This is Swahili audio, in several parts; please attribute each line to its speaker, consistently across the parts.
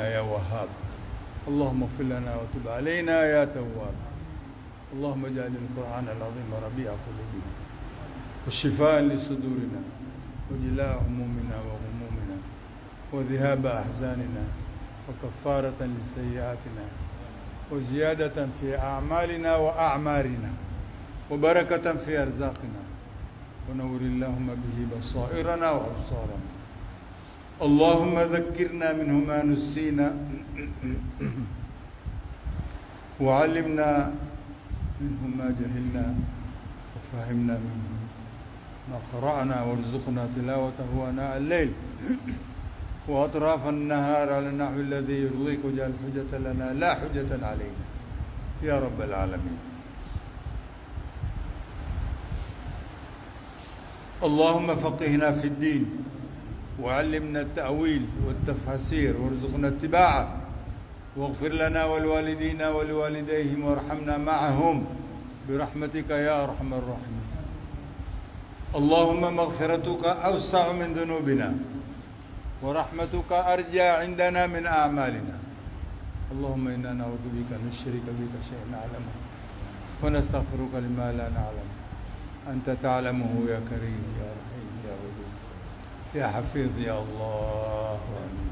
Speaker 1: برحمتنا يا وهاب اللهم اغفر لنا وتب علينا يا تواب اللهم اجعل القرآن العظيم ربيع قلوبنا وشفاء لصدورنا وجلاء همومنا وغمومنا وذهاب أحزاننا وكفارة لسيئاتنا وزيادة في أعمالنا وأعمارنا وبركة في أرزاقنا ونور اللهم به بصائرنا وأبصارنا اللهم ذكرنا منه ما نسينا وعلمنا منه ما جهلنا وفهمنا منه ما قرأنا وارزقنا تلاوته آناء الليل وأطراف النهار على النحو الذي يرضيك واجعل حجة لنا لا حجة علينا يا رب العالمين اللهم فقهنا في الدين وعلمنا التأويل والتفاسير وارزقنا اتباعه واغفر لنا ولوالدينا ولوالديهم وارحمنا معهم برحمتك يا أرحم الراحمين اللهم مغفرتك أوسع من ذنوبنا ورحمتك أرجى عندنا من أعمالنا اللهم إنا نعوذ بك أن نشرك بك شيئا نعلمه ونستغفرك لما لا نعلم أنت تعلمه يا كريم يا رحيم يا ودود يا حفيظ يا الله آمين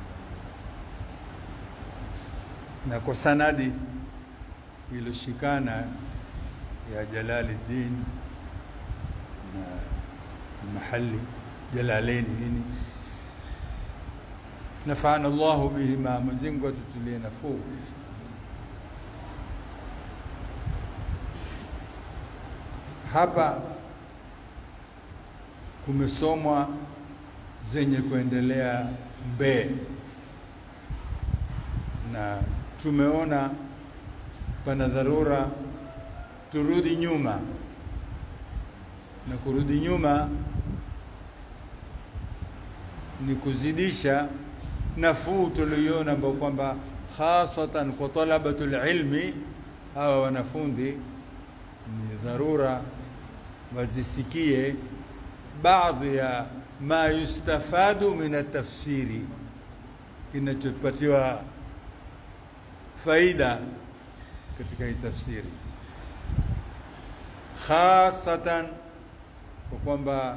Speaker 1: na kwa sanadi iliyoshikana ya Jalaluddin na mahali Jalalaini hini nafana Allahu bihima, Mwenyezi Mungu atutulie nafuu. Hapa kumesomwa zenye kuendelea Mbee na tumeona pana dharura turudi nyuma, na kurudi nyuma ni kuzidisha nafuu tulioiona, ambao kwamba hasatan kwa talabatul ilmi, hawa wanafunzi ni dharura wazisikie baadhi ya ma yustafadu min atafsiri, kinachopatiwa faida katika hii tafsiri, khasatan kwa kwamba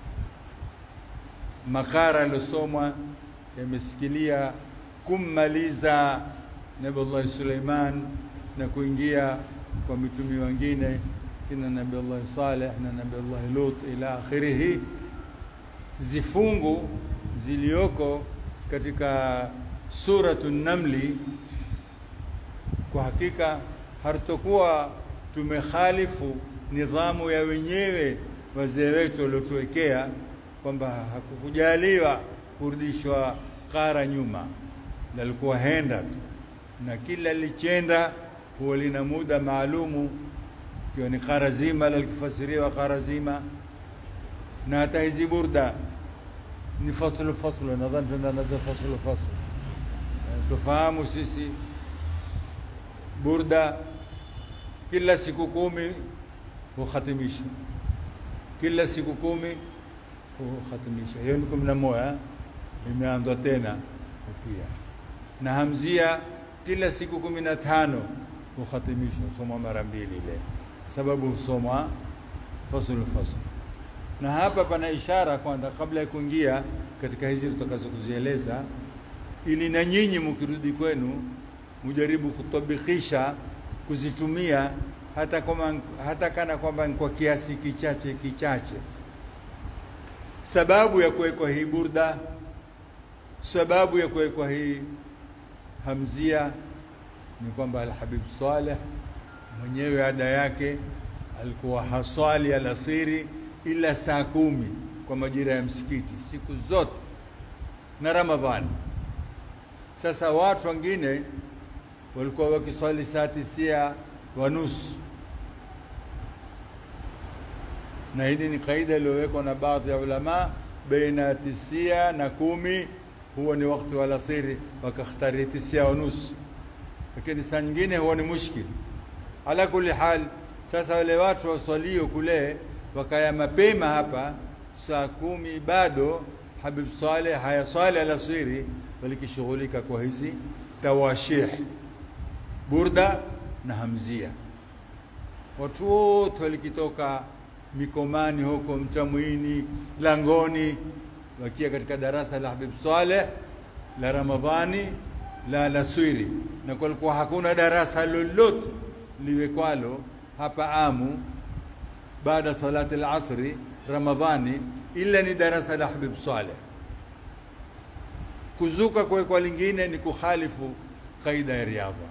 Speaker 1: makara yaliyosomwa yamesikilia kummaliza Nabiullahi Suleiman na kuingia kwa mitumi wengine kina Nabiullahi Saleh na Nabiullahi Lut ila akhirihi, zifungu zilioko katika suratu Namli kwa hakika hatutokuwa tumekhalifu nidhamu ya wenyewe wazee wetu waliotuwekea kwamba hakukujaliwa kurudishwa kara nyuma, lalikuwa henda tu, na kila lichenda huwa lina muda maalumu, ikiwa ni kara zima lalikifasiriwa kara zima, na hata hizi burda ni faslu faslu, nadhani tunanaza faslu faslu, tufahamu sisi burda kila siku kumi huhatimishwa, kila siku kumi huhatimishwa. Hiyo ni kumi na moja imeanzwa tena pia, na hamzia kila siku kumi na tano huhatimishwa, husomwa mara mbili ile, sababu husomwa fasulu fasulu. Na hapa pana ishara kwanza, kabla ya kuingia katika hizi tutakazo kuzieleza, ili na nyinyi mkirudi kwenu mujaribu kutabikisha kuzitumia hata kama hata kana kwamba kwa kiasi kichache kichache. Sababu ya kuwekwa hii burda, sababu ya kuwekwa hii hamzia ni kwamba Alhabib Saleh mwenyewe ada yake alikuwa haswali alasiri ila saa kumi kwa majira ya msikiti siku zote na Ramadhani. Sasa watu wengine walikuwa wakiswali saa tisia wa nusu, na hili ni kaida iliyowekwa na baadhi ya ulama, baina tisia na kumi huwa ni wakati wa alasiri, wakakhtari tisia wa nusu, lakini saa nyingine huwa ni mushkil. Ala kulli hal, sasa wale watu waswalio kule wakaya mapema hapa saa kumi bado Habib Saleh hayaswali alasiri, walikishughulika kwa hizi tawashih, burda na hamzia. Watu wote walikitoka Mikomani huko Mtamwini, Langoni, wakia katika darasa la Habib Saleh la Ramadhani la Laswiri, na kulikuwa hakuna darasa lolote liwekwalo hapa Amu baada salati al-asri Ramadhani ila ni darasa la Habib Saleh. Kuzuka kuwekwa lingine ni kukhalifu kaida ya riadha.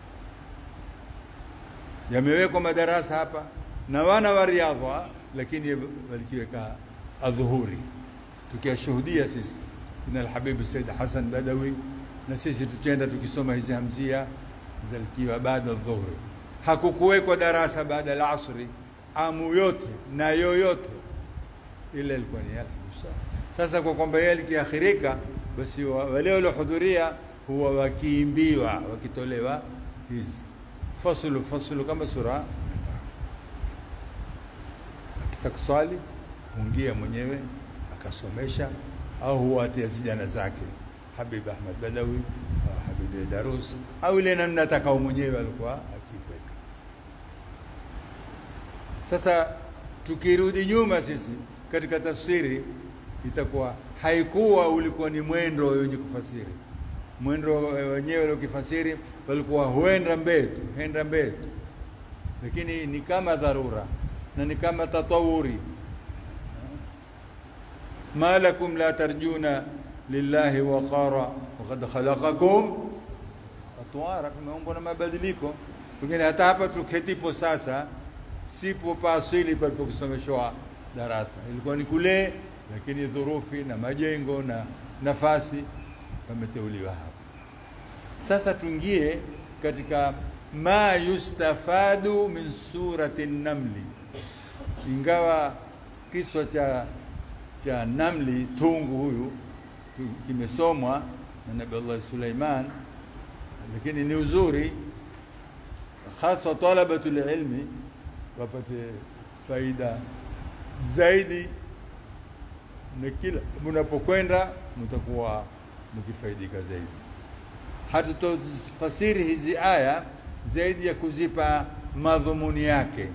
Speaker 1: Yamewekwa madarasa hapa na wana wa riadha, lakini walikiweka adhuhuri, tukiyashuhudia sisi ina Alhabib Said Hassan Badawi, na sisi tuchenda tukisoma hizi hamzia zalikiwa baada ya dhuhuri. Hakukuwekwa darasa baada ya asri amu yote na yoyote ile ilikuwa ni yake sasa kwa kwamba yeye likiakhirika basi wale waliohudhuria huwa wakiimbiwa wakitolewa hizi fasulu fasulu kama sura akisa kuswali ungia mwenyewe akasomesha au huwa atia vijana zake Habib Ahmad Badawi au Habib Darus au ile namna atakao mwenyewe alikuwa akiweka sasa tukirudi nyuma sisi katika tafsiri itakuwa haikuwa ulikuwa ni mwendo wenye kufasiri mwendo wenyewe ukifasiri walikuwa huenda mbetu huenda mbetu lakini ni kama dharura na ni kama tatawuri ma lakum la tarjuna lillahi waqara waqad khalaqakum atwara tumeumbwa na mabadiliko pengine hata hapa tuketipo sasa sipo pa asili palipokusomeshwa darasa ilikuwa ni kule lakini dhurufi na majengo na nafasi pameteuliwa hapa sasa tuingie katika ma yustafadu min surati namli ingawa kiswa cha cha namli tungu huyu kimesomwa na nabii Allah Suleiman lakini ni uzuri hasa talabatul ilmi wapate faida zaidi na kila mnapokwenda mtakuwa mkifaidika zaidi. Hatutofasiri hizi aya zaidi ya kuzipa madhumuni yake.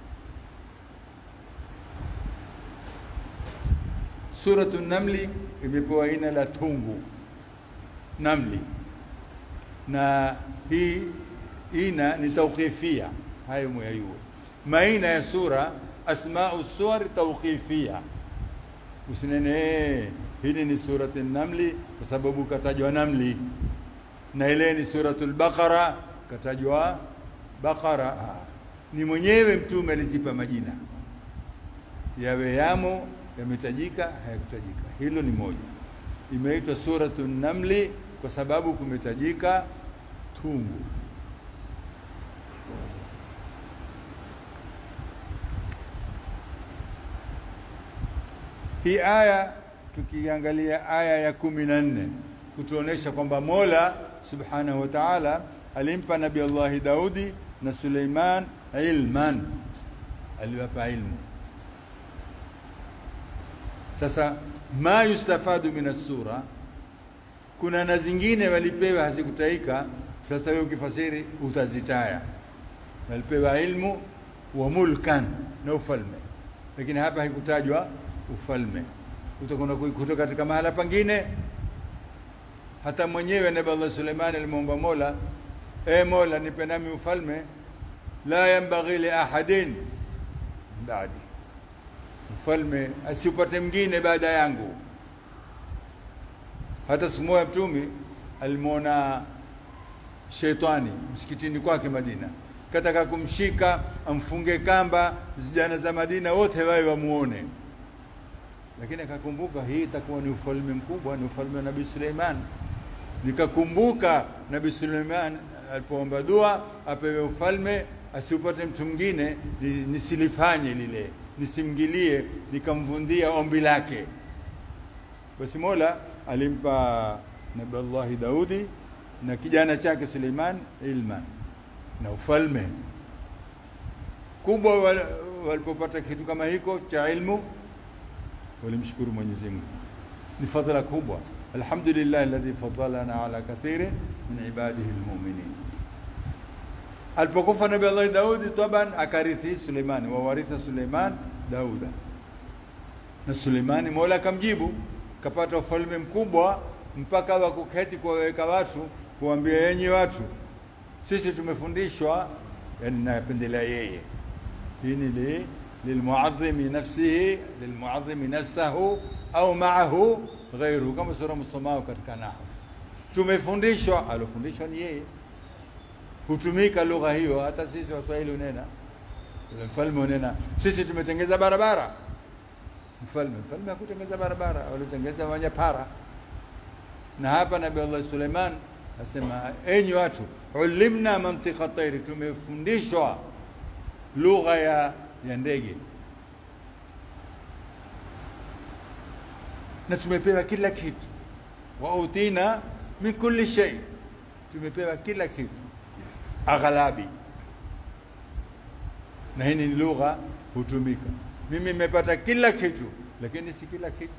Speaker 1: Suratu Namli imepewa jina la tungu namli, na hii ina ni tauqifia, hayo muyayue. Maina ya sura asmau suwar tauqifia usinene hili ni surati namli kwa sababu katajwa namli na ile ni suratul baqara katajwa baqara ni mwenyewe mtume alizipa majina yawe yamo yametajika hayakutajika hilo ni moja imeitwa suratu namli kwa sababu kumetajika tungu Hii aya tukiangalia aya ya kumi na nne kutuonesha kwamba Mola subhanahu wa ta'ala alimpa Nabii Allahi Daudi na Suleiman ilman, aliwapa ilmu. Sasa ma yustafadu min sura, kuna na zingine walipewa hazikutaika. Sasa wewe ukifasiri utazitaya, walipewa ilmu wa mulkan na ufalme, lakini hapa haikutajwa ufalme utakwenda kuikuta katika mahala pangine. Hata mwenyewe Nabii Allah Suleiman alimwomba Mola, e Mola, nipe nami ufalme, la yambaghi li ahadin baadi, ufalme asiupate mwingine baada yangu. Hata siku moja Mtume alimwona shetani msikitini kwake Madina, kataka kumshika amfunge kamba, vijana za Madina wote wawe wamuone lakini akakumbuka hii itakuwa ni ufalme mkubwa, ni ufalme wa Nabii Suleiman. Nikakumbuka Nabii Suleiman alipoomba dua apewe ufalme, asiupate mtu mwingine, nisilifanye lile, nisimgilie, nikamvundia ombi lake. Basi Mola alimpa Nabii Allahi Daudi na kijana chake Suleiman ilman na ufalme kubwa. Walipopata kitu kama hiko cha ilmu walimshukuru Mwenyezi Mungu. Ni fadhila kubwa, alhamdulillah alladhi faddalana ala kathirin min ibadihi almu'minin. Alipokufa Nabii Allah Daudi, taban akarithi Suleimani, wawaritha Suleiman Dauda, na Suleimani Mola akamjibu, kapata ufalme mkubwa mpaka wa kuketi kuwaweka watu, kuambia enyi watu, sisi tumefundishwa, yani napendelea yeye. Hii ni li lilmuadhimi nafsihi lilmuadhimi nafsahu au maahu ghairuhu, kama sura msomao katika Nahwu. Tumefundishwa, alofundishwa ni yeye hutumika lugha hiyo. Hata sisi Waswahili unena, yule mfalme unena, sisi tumetengeza barabara. Mfalme mfalme hakutengeza barabara, walitengeza wanyapara. Na hapa Nabii Allah Suleiman asema, enyi watu, ulimna mantiqa tairi, tumefundishwa lugha ya, ya ndege na tumepewa kila kitu, wa utina min kulli shay, tumepewa kila kitu aghalabi na hii ni lugha hutumika. Mimi nimepata kila kitu, lakini si kila kitu.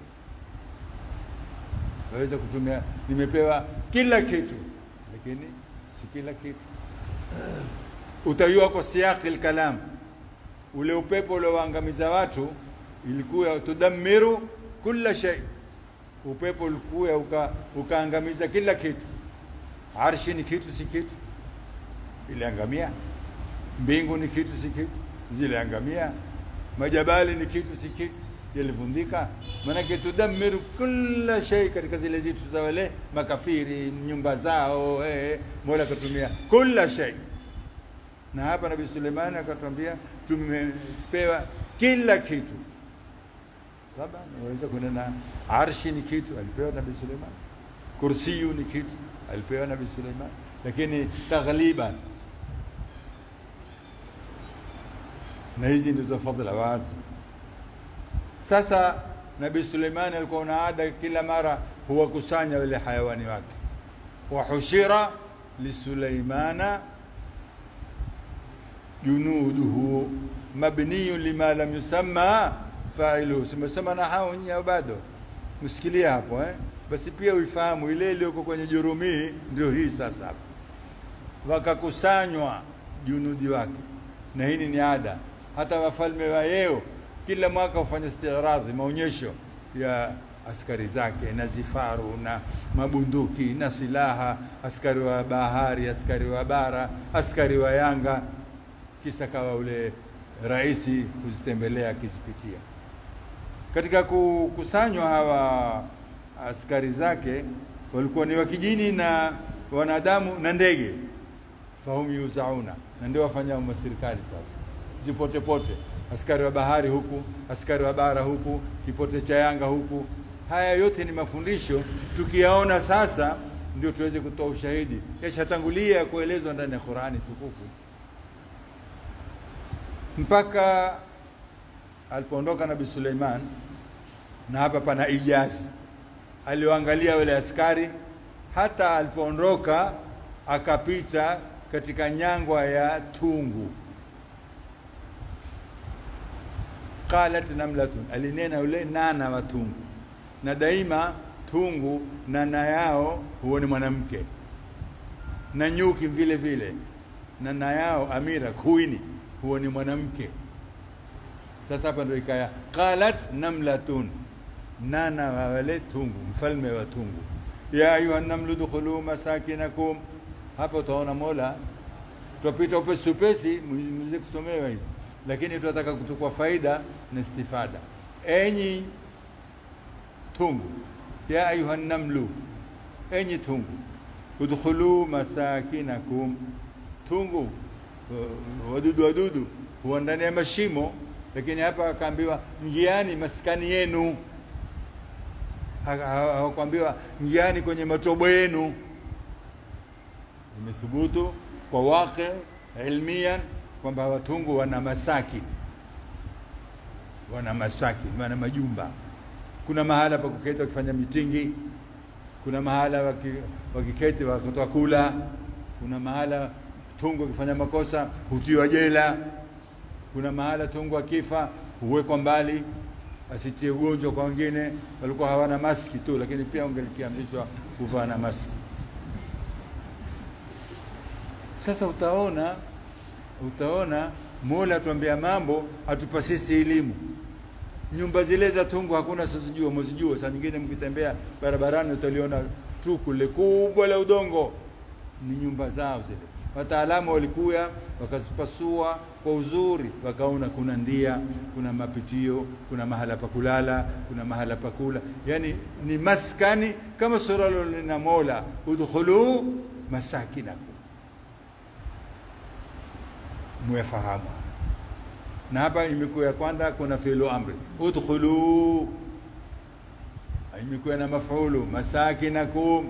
Speaker 1: Waweza kutumia nimepewa kila kitu, lakini si kila kitu. Utayua kwa siyaqi lkalam, ule upepo uliowaangamiza watu ilikuwa tudammiru kulla shay, upepo ulikuwa uka, ukaangamiza kila kitu. Arshi ni kitu, si kitu iliangamia. Mbingu ni kitu si kitu, ziliangamia. Majabali ni kitu si kitu, yalivundika. Maanake tudamiru kila shay, katika zile zitu za wale makafiri, nyumba zao eh, Mola akatumia kila shay. Na hapa Nabii Suleimani akatwambia tumepewa kila kitu. Labda naweza kunena arshi ni kitu, alipewa Nabii Suleimani. Kursiyu ni kitu, alipewa Nabii Suleimani, lakini taghliban na hizi ndizo fadhila wazi. Sasa Nabii Suleimani alikuwa na ada kila mara huwakusanya wale hayawani wake, wahushira lisuleimana junuduhu mabniyun lima lam yusamma failuhu. Simesema na hao nyinyi bado msikilia hapo eh? Basi pia uifahamu ile iliyoko kwenye Jurumii ndio hii sasa hapa, wakakusanywa junudi wake, na hii ni ada hata wafalme wa yeo kila mwaka hufanya istiradhi, maonyesho ya askari zake na zifaru na mabunduki na silaha, askari wa bahari, askari wa bara, askari wa Yanga. Kisa kawa ule rais kuzitembelea akizipitia. Katika kukusanywa hawa askari zake walikuwa ni wakijini na wanadamu na ndege, fahum yuzauna, na ndio wafanya maserikali sasa zipote pote, askari wa bahari huku, askari wa bara huku, kipote cha Yanga huku. Haya yote ni mafundisho, tukiyaona sasa ndio tuweze kutoa ushahidi, yashatangulia kuelezwa ndani ya Qur'ani tukufu. Mpaka alipoondoka Nabii Suleiman, na hapa pana ijazi, alioangalia wale askari, hata alipoondoka akapita katika nyangwa ya tungu qalat namlatun, alinena yule nana wa tungu. Na daima tungu nana yao huwa ni mwanamke, na nyuki vile vile nana yao amira kuini huwa ni mwanamke. Sasa hapa ndio ikaya qalat namlatun, nana wa wale tungu, mfalme wa tungu. Ya ayuha namlu dukhulu masakinakum. Hapa utaona Mola twapita upesi upesi, mwize kusomewa hizi lakini tunataka kutukua faida na istifada. Enyi tungu, ya ayuha namlu, enyi tungu, udkhulu masakinakum. Tungu wadudu wadudu huwa ndani ya mashimo, lakini hapa akaambiwa njiani maskani yenu, hawakuambiwa njiani kwenye matobo yenu. Imethubutu kwa waqi ilmiyan kwamba watungu wana masaki, wana masaki, wana majumba. Kuna mahala pa kuketi wakifanya mitingi, kuna mahala wakiketi wakatoa kula, kuna mahala tungu akifanya makosa hutiwa jela, kuna mahala tungu akifa huwekwa mbali, asitie ugonjwa kwa wengine. Walikuwa hawana maski tu, lakini pia ungelikiamrishwa kuvaa na maski. Sasa utaona utaona Mola atuambia mambo, atupa sisi elimu. Nyumba zile za tungu hakuna sizijua, mwezijua. Saa nyingine mkitembea barabarani utaliona tuku le kubwa la udongo, ni nyumba zao zile. Wataalamu walikuya wakazipasua kwa uzuri, wakaona kuna ndia, kuna mapitio, kuna mahala pa kulala, kuna mahala pa kula, yani ni maskani kama sura lina Mola, udkhulu masakinakum muyafahamu na hapa imekuwa ya kwanza kuna fi'lu amri udkhulu imekuwa na maf'ulu masakinakum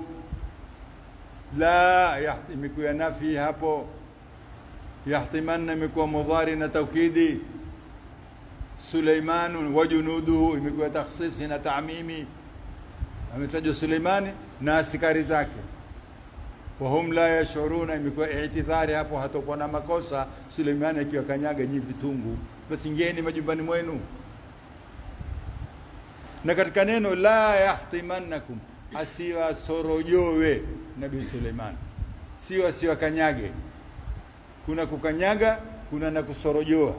Speaker 1: la yaht- imekuwa nafi hapo yahtimanna imekuwa mudhari na taukidi Suleimanu wa junuduhu imekuwa takhsisi na taamimi ametajwa Suleimani na askari zake wahum la yashuruna, imekuwa itidhari hapo, hatakuwa na makosa. Suleimani akiwa kanyaga nyi vitungu, basi ingieni majumbani mwenu. Na katika neno la yahtimannakum, asiwasorojowe Nabii Suleiman, sio asiwakanyage. Kuna kukanyaga, kuna na kusorojoa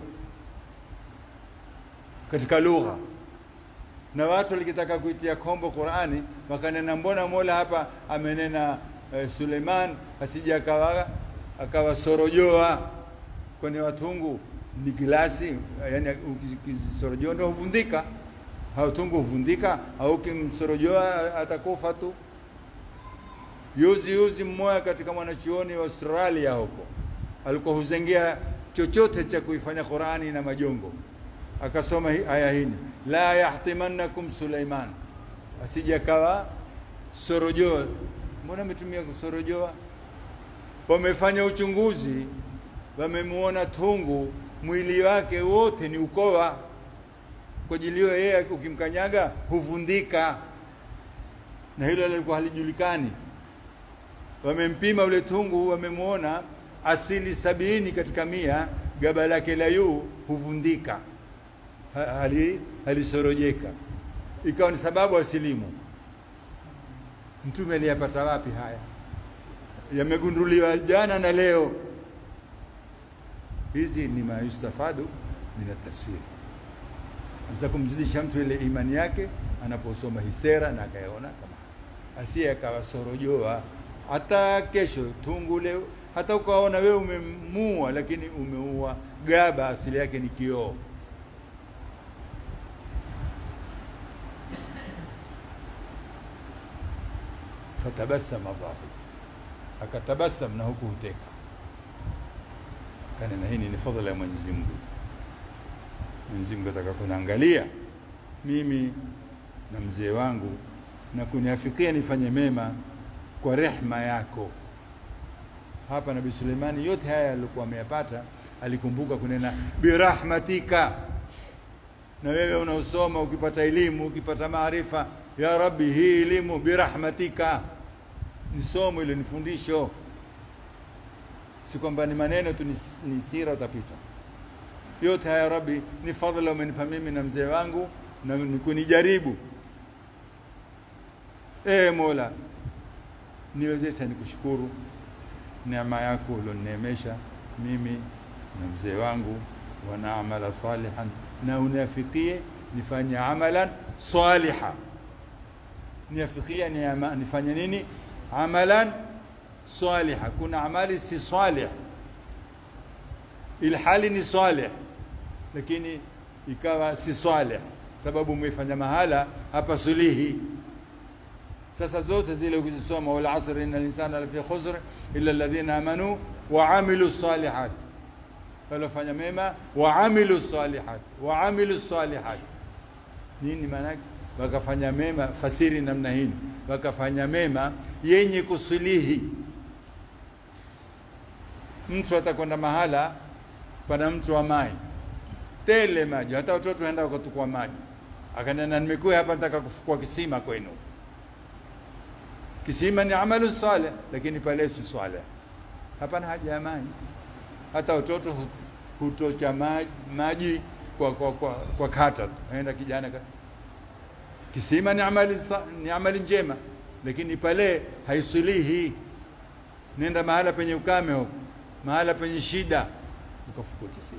Speaker 1: katika lugha na watu walikitaka kuitia kombo Qurani wakanena, mbona Mola hapa amenena eh, Suleiman asije akawa akawasorojoa, kwani watungu ni glasi, yani ukisorojoa ndio huvundika. Hautungu huvundika, au ukimsorojoa atakufa tu. Yuzi yuzi mmoja katika mwanachuoni wa Australia huko alikuwa huzengea chochote cha kuifanya Qurani na majongo akasoma hi- aya hini la yahtimannakum Suleiman, asije akawa sorojoa. Mbona ametumia kusorojoa? Wamefanya uchunguzi, wamemuona tungu mwili wake wote ni ukoa, kwa ajili hiyo yeye ukimkanyaga huvundika, na hilo lilikuwa halijulikani. Wamempima ule tungu, wamemuona asili sabini katika mia, gaba lake la juu huvundika Ha- hali halisorojeka, ikawa ni sababu asilimu. Mtume aliyapata wapi haya? Yamegunduliwa jana na leo. Hizi ni mayustafadu min tafsiri, za kumzidisha mtu ile imani yake anaposoma hii sera na akayaona kama haya. asiye akawasorojoa hata kesho tungu leo, hata ukaona wewe umemua, lakini umeua gaba, asili yake ni kioo. fatabasama dhahik, akatabasam na huku huteka. Kanena hii ni fadhila ya Mwenyezi Mungu. Mwenyezi Mungu ataka kunaangalia mimi na mzee wangu na kuniafikia nifanye mema kwa rehma yako. Hapa Nabii Suleimani yote haya alikuwa ameyapata, alikumbuka kunena birahmatika. Na wewe unaosoma ukipata elimu ukipata maarifa, ya Rabbi, hii elimu birahmatika, ni somo ile, ni fundisho, si kwamba ni maneno tu, ni, ni sira utapita. Yote haya Rabbi, ni fadhila umenipa mimi na mzee wangu na ni kunijaribu. Ee Mola, niwezesha nikushukuru neema yako ulionineemesha mimi na mzee wangu, wana amala salihan, na uniafikie nifanye amalan saliha. Niafikia ni ama- nifanye nini? Amalan saliha. Kuna amali si salih, ilhali ni salih, lakini ikawa si salih sababu umeifanya mahala hapa sulihi sasa zote zile ukizisoma, wal asr inna linsana lafi khusr illa alladhina amanu wa amilu salihat, walofanya mema wa amilu salihat, wa amilu salihat. Nini maana yake? Wakafanya mema, fasiri namna hini, wakafanya mema yenye kusulihi. Mtu atakwenda mahala pana mtu wa maji tele maji, hata watoto waenda wakatukua maji, akanena nimekuwa hapa nataka kufukua kisima kwenu kisima ni amalu saleh, lakini pale si saleh, hapana haja ya maji. Hata watoto hu- hutocha maji, maji kwa, kwa, kwa, kwa kata tu, aenda kijana ka- Kisima ni amali, sa- ni amali njema, lakini pale haisulihi. Nenda mahala penye ukame huko, mahala penye shida, ukafukua kisima.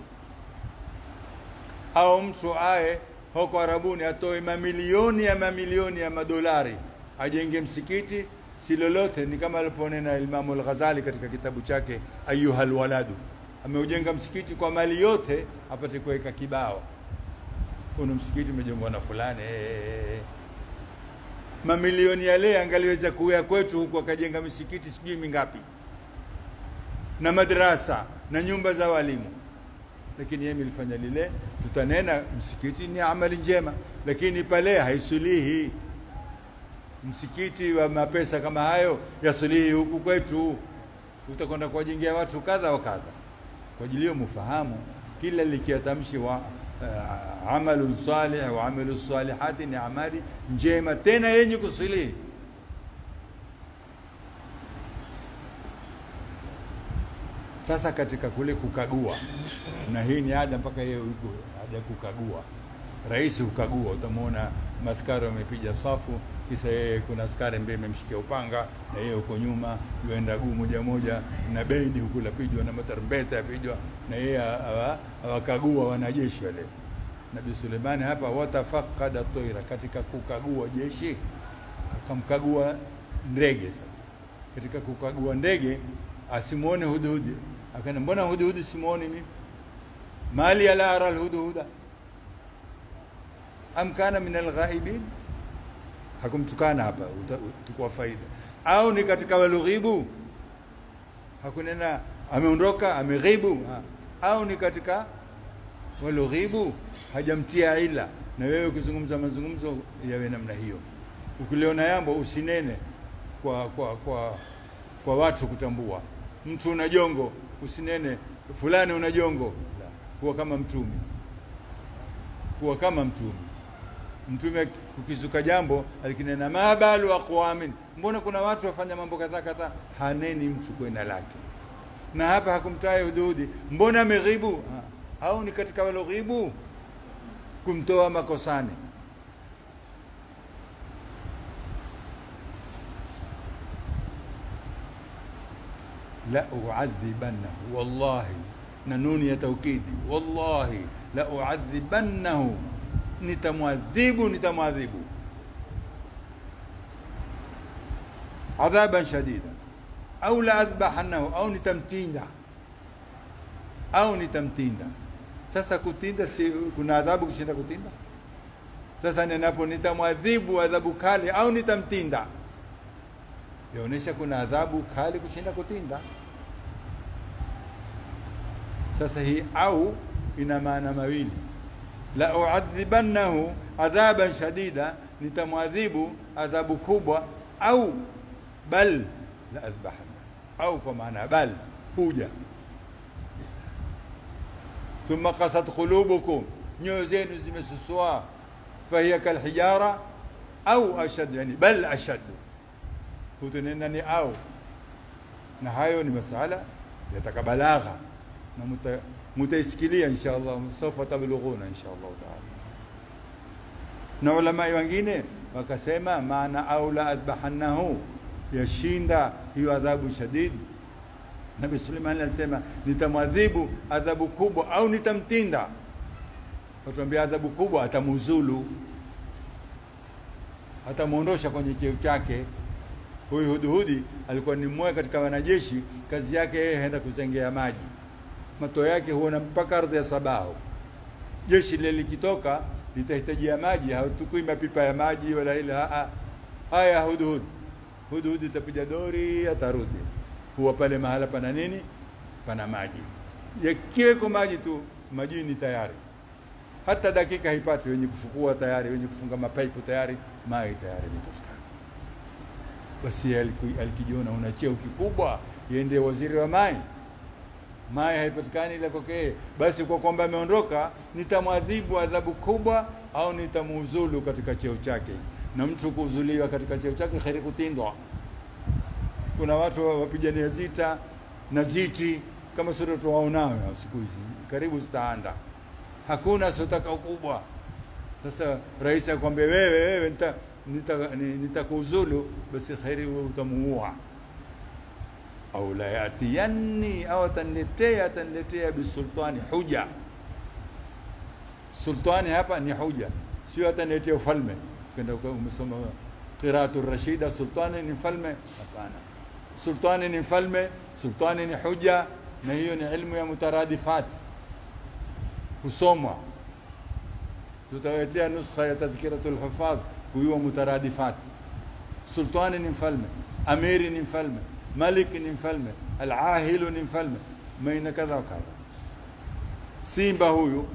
Speaker 1: Au mtu aye huko Arabuni atoe mamilioni ya mamilioni ya madolari ajenge msikiti, si lolote. Ni kama aliponena Imamu Al-Ghazali katika kitabu chake Ayuhal Waladu, ameujenga msikiti kwa mali yote apate kuweka kibao, kuna msikiti umejengwa na fulani eh, mamilioni yale angaliweza kuya kwetu huku akajenga misikiti sijui mingapi na madrasa na nyumba za walimu, lakini yeye ilifanya lile. Tutanena msikiti ni amali njema, lakini pale haisulihi. Msikiti wa mapesa kama hayo yasulihi huku kwetu, utakwenda kuwajengea watu kadha wa kadha. Kwa ajili hiyo mufahamu kila likiatamshi wa uh, amalun salih wa amalu salihati ni amali njema tena yenye kusulihi. Sasa katika kule kukagua, na hii ni ada mpaka yeye yuko ada kukagua, rais hukagua. Utamwona maskari wamepiga safu, kisa yeye kuna askari mbele amemshikia upanga na yeye huko nyuma yuenda guu moja moja, na bendi huku lapijwa na matarumbeta yapijwa, na yeye awa- awakagua wanajeshi wale. Nabii Suleimani hapa watafakada toira, katika kukagua jeshi akamkagua ndege. Sasa katika kukagua ndege asimuone hudhudi, akana mbona hudhudi simuoni mimi, mali ala ara alhudhuda am kana min alghaibin, hakumtukana hapa, uta- utakuwa faida. Au ni katika walughibu, hakunena ameondoka ameghibu, ha. au ni katika walughibu, hajamtia ila. Na wewe ukizungumza mazungumzo yawe namna hiyo, ukiliona yambo usinene kwa, kwa, kwa, kwa watu kutambua. Mtu una jongo, usinene fulani una jongo, la, kuwa kama mtume, kuwa kama mtume. Mtume kukizuka jambo alikinena mabalu aqwamin, mbona kuna watu wafanya mambo kadhaa kadhaa, haneni mtu kwenda lake. Na hapa hakumtaye hududi, mbona ameghibu? Ha, au ni katika waloghibu kumtoa makosani. la uadhibannahu wallahi, na nuni ya taukidi, wallahi la uadhibannahu, nitamwadhibu nitamwadhibu adhaban shadida, au la adhbahannahu, au nitamtinda, au nitamtinda. Sasa kutinda, si kuna adhabu kushinda kutinda? Sasa ninapo nitamwadhibu adhabu kali au nitamtinda yaonyesha kuna adhabu kali kushinda kutinda. Sasa hii au ina maana mawili, la uadhibannahu adhaban shadida, nitamwadhibu adhabu kubwa, au bal la adhbahanna, au kwa maana bal huja. Thumma qasat qulubukum, nyoyo zenu zimesusua, fahiya kalhijara au ashad, yani bal ashaddu hutunena ni au na hayo ni masala yataka balagha na muta, mutaisikilia insha Allah, sawfa tablughuna insha Allah taala. Na ulamai wengine wakasema maana au la adbahannahu, yashinda hiyo adhabu shadid. Nabi Suleiman alisema nitamwadhibu adhabu kubwa au nitamtinda. Watuambia adhabu kubwa, atamuzulu, atamwondosha kwenye cheo chake Huyu Hudhudi alikuwa ni mmoja katika wanajeshi, kazi yake yeye haenda kuzengea maji, mato yake huona mpaka ardhi ya Sabao. Jeshi lile likitoka litahitajia maji, hatukui mapipa ya maji wala ile haa. Haya, Hudhud Hudhud itapiga dori, atarudi, huwa pale mahala pana nini, pana maji, yakiweko maji tu, majini tayari, hata dakika haipati, wenye kufukua tayari, wenye kufunga mapaipu tayari, maji tayari imepatikana basi alikijiona una cheo kikubwa, yende waziri wa mai mai haipatikani ila kwake. Basi kwa kwamba ameondoka, nitamwadhibu adhabu kubwa au nitamuuzulu katika cheo chake. Na mtu kuuzuliwa katika cheo chake kheri kutindwa. Kuna watu wapigania zita na ziti kama sura tuwaonao siku hizi, karibu zitaanda. Hakuna siotaka ukubwa, Sasa rais akwambia wewe wewe nita nita- ni- nitakuuzulu, basi kheri wewe utamuua au la yatiyanni au ataniletea ataniletea bisultani huja. Sultani hapa ni huja, sio ataniletea ufalme. Kenda uka- umesoma qiraatu rashida, sultani ni mfalme? Hapana, sultani ni mfalme, sultani ni huja, na hiyo ni ilmu ya mutaradifat, husomwa. Tutawaletea nuskha ya tadhkiratu lhufadh kuyua mutaradifat. Sultani ni mfalme, amiri ni mfalme, maliki ni mfalme, alahilu ni mfalme, maina kadha wa kadha. Simba huyu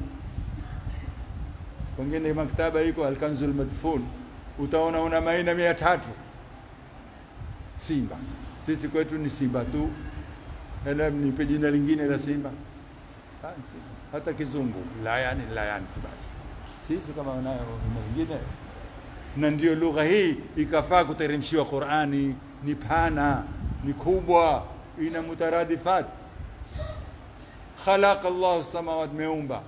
Speaker 1: pengine maktaba iko Alkanzul Madfun, utaona una maina mia tatu simba. Sisi kwetu ni simba tu, ela nipe jina lingine la simba Ah, simba. hata kizungu layani layani tu basi. Sisi kama wanayo jina lingine, na ndio lugha hii ikafaa kuteremshiwa Qurani. Ni pana, ni kubwa, ina mutaradifat. Khalaqa Allahu samawati, meumba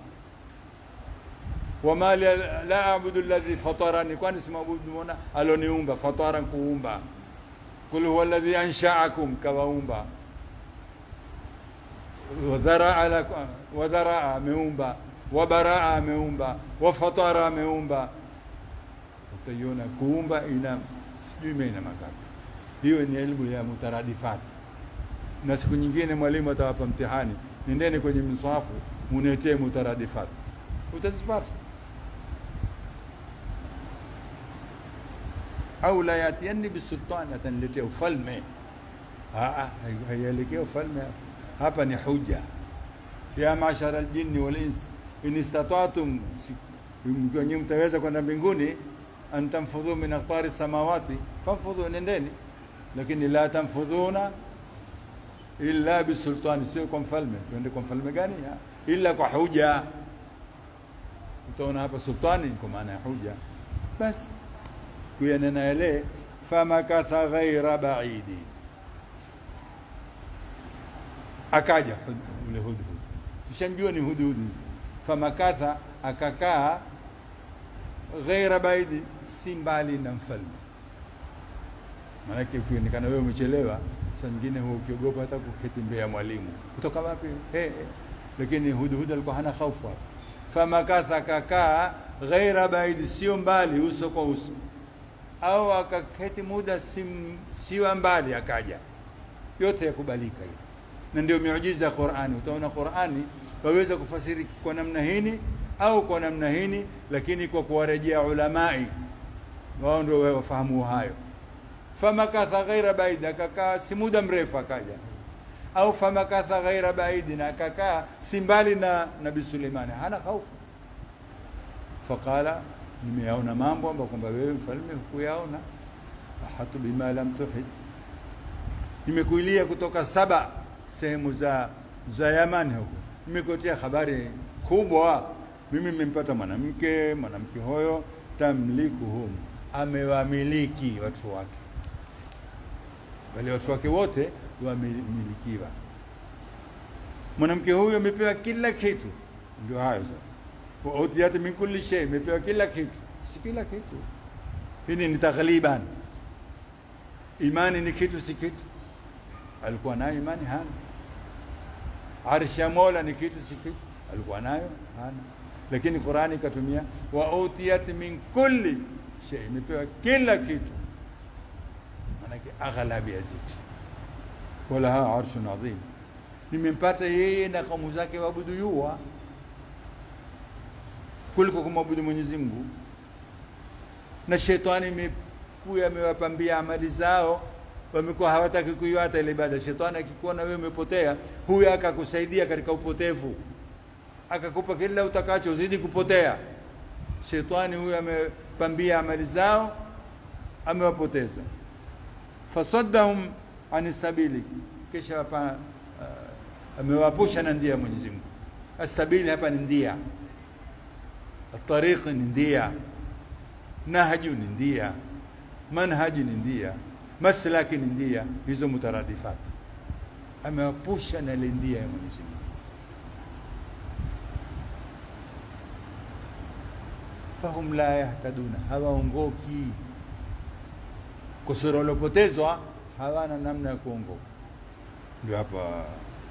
Speaker 1: wama li la abudu alladhi fatarani, kwani simwabudu mona aloniumba. Fatara kuumba, kul huwa alladhi anshaakum, kawaumba. Wadharaa lakum- wadharaa ameumba, wabaraa ameumba, wafatara ameumba. Utaiona kuumba ina sijui maina mangapi. Hiyo ni elimu ya mutaradifat, na siku nyingine mwalimu atawapa mtihani, nendeni kwenye mswafu munetee mutaradifat, utazipata. au la yatiyanni bisultani, ataniletea ufalme. Ah, ah, hai- haielekea ufalme hapa. hapa ni huja. Ya mashara aljinni wal ins in istata'tum, si- mkiwa nyinyi mtaweza kwenda mbinguni, an tanfudhu min aqtari samawati fanfudhu, nendeni, lakini la tanfudhuna illa bisultani, sio kwa mfalme. Tuende kwa mfalme gani? Ah, illa kwa huja. Utaona hapa sultani kwa maana ya huja basi kuyanena yale famakatha ghaira baidi, akaja hud- ule hudhud, tushamjua ni hudhud. Famakatha, akakaa ghaira baidi, si mbali na mfalme. Maanake ukionekana wewe umechelewa, saa nyingine huwa ukiogopa hata kuketi mbele ya mwalimu, kutoka wapi? Hey, hey. Lakini hudhud alikuwa hana hofu hapa. Famakatha, akakaa ghaira baidi, sio mbali, uso kwa uso au akaketi muda sim- siwa mbali akaja, yote yakubalika hiyo, na ndio miujiza ya Qur'ani. Utaona Qur'ani waweza kufasiri kwa namna hini au kwa namna hini, lakini kwa kuwarejea ulamai, wao ndio wafahamu hayo. Famakatha ghaira baidi, akakaa si muda mrefu akaja, au famakatha ghaira baidi, na akakaa si mbali na Nabii Suleimani, hana hofu faqala nimeyaona mambo ambayo kwamba wewe mfalme hukuyaona. ahatu bima lam tuhit, nimekuilia kutoka saba sehemu za za Yamani huko, nimekuletea habari kubwa. Mimi nimempata mwanamke, mwanamke huyo tamlikuhum, amewamiliki watu wake, wale watu wake wote wamemilikiwa. Mwanamke huyo amepewa kila kitu, ndio hayo sasa wa utiyat min kulli shay, imepewa kila kitu. Si kila kitu, hili ni taghliban. Imani ni kitu, si kitu. Alikuwa nayo imani? Hana. Arshi ya Mola ni kitu, si kitu. Alikuwa nayo? Hana. Lakini Qurani ikatumia wa utiyat min kulli shay, imepewa kila kitu, manake aghlabi ya zitu. Walaha arshun adhim, nimempata yeye na kaumu zake waabudu yua kuliko kumwabudu Mwenyezi Mungu. Na shetani imekuya amewapambia amali zao, wamekuwa hawataki kuiwata ile ibada. Shetani akikuona wewe umepotea, huyo akakusaidia katika upotevu, akakupa kila utakacho, uzidi kupotea. Shetani huyo amepambia amali zao, amewapoteza. Fasaddahum ani sabili, kisha wapa, uh, amewapusha na ndia ya Mwenyezi Mungu. Asabili hapa ni ndia Tariqi ni ndia, nahju ni ndia, manhaji ni ndia, maslaki ni ndia, hizo mutaradifat. Amewapusha na ile ndia ya Mwenyezi Mungu. fahum la yahtaduna, hawaongoki. Kusura waliopotezwa hawana namna ya kuongoka. Ndio hapa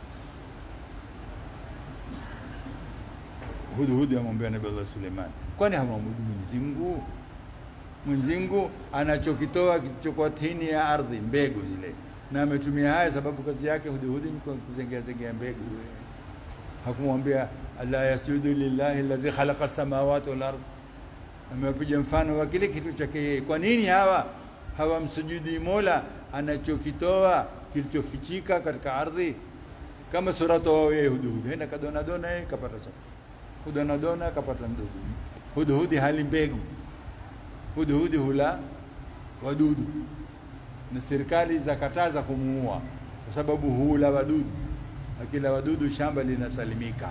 Speaker 1: Hudhudi amwambia Nabii Allah Suleiman, kwani hamwabudu Mwenyezi Mungu? Mwenyezi Mungu anachokitoa kilichokuwa tini ya ardhi, mbegu zile, na ametumia haya sababu kazi yake Hudhudi ni kuzengea zengea mbegu. Hakumwambia alla yasjudu lillahi alladhi khalaqa samawati wal ardh, amewapiga mfano wa kile kitu chake yeye. Kwa nini hawa hawamsujudi Mola anachokitoa kilichofichika katika ardhi? Kama suratu wao yeye Hudhudi, henda kadona dona yeye kapata chakula hudonadona kapata mdudu. Hudhudi hali mbegu, hudhudi hula wadudu, na serikali zakataza kumuua kwa sababu hula wadudu. Akila wadudu shamba linasalimika.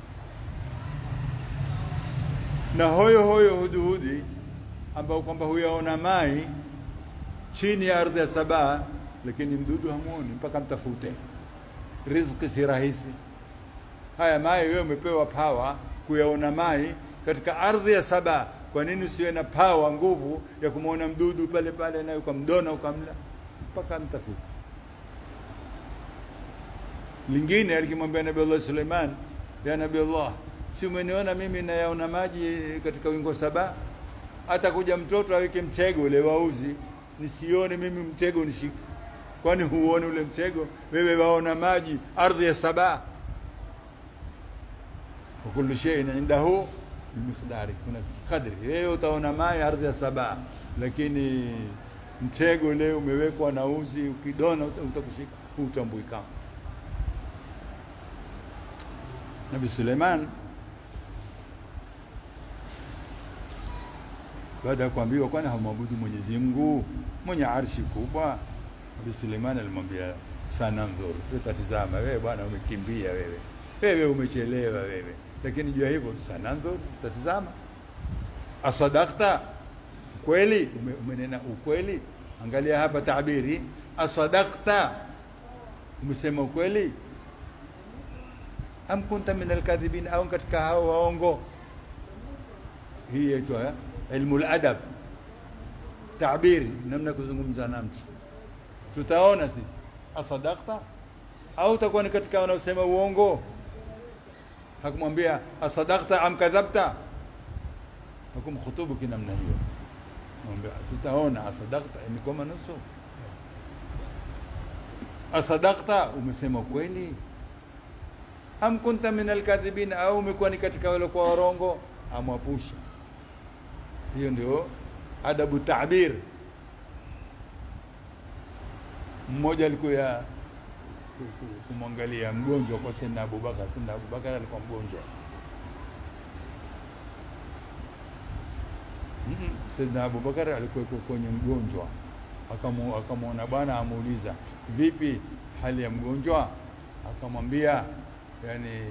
Speaker 1: Na hoyo hoyo hudhudi ambao kwamba huyaona mai chini ya ardhi ya Sabaa, lakini mdudu hamuoni mpaka mtafute. Riziki si rahisi. Haya mai wewe umepewa pawa kuyaona mai katika ardhi ya Saba. Kwa nini usiwe na pawa, nguvu ya kumwona mdudu pale pale, naye ukamdona ukamla mpaka mtafuta? Lingine alikimwambia Nabii Allah Suleiman, ya Nabii Allah, si umeniona mimi nayaona maji katika wingo Saba? Hata kuja mtoto aweke mtego ule wauzi, nisione mimi mtego nishike. Kwani huone ule mtego? Wewe waona maji ardhi ya Saba kullu shay'in indahu bimiqdari, kuna kadri. Wewe utaona mai ardhi ya Saba, lakini mtego ule umewekwa na uzi, ukidona utakushika, hutambui kama. Nabii Suleiman baada ya kuambiwa, kwani hamwabudu Mwenyezi Mungu mwenye arshi kubwa? Nabii Suleiman alimwambia sanandhur, tutatizama. Wewe bwana umekimbia wewe, wewe umechelewa wewe lakini jua hivyo sanandhur, tatizama. Asadakta, kweli umenena ukweli. Angalia hapa tabiri, asadakta, umesema ukweli. Am kunta min alkadhibin, au katika hao waongo. Hii yaitwa ilmu ladab, tabiri, namna kuzungumza na mtu. Tutaona sisi asadakta au utakuwa ni katika wanaosema uongo hakumwambia asadakta am kadhabta, hakumkhutubu kinamna hiyo. Mwambia tutaona asadakta, imekoma nusu. Asadakta, umesema kweli. Am kunta min alkadhibin, au umekuwa ni katika wale kwa warongo, amwapusha. Hiyo ndio adabu tabir. Mmoja alikuwa kumwangalia mgonjwa kwa Sayyidina Abubakar. Sayyidina Abubakar alikuwa mgonjwa. mm -mm. Sayyidina Abubakar alikuwa kwenye mgonjwa, akamwona bwana, amuuliza vipi hali ya mgonjwa, akamwambia yani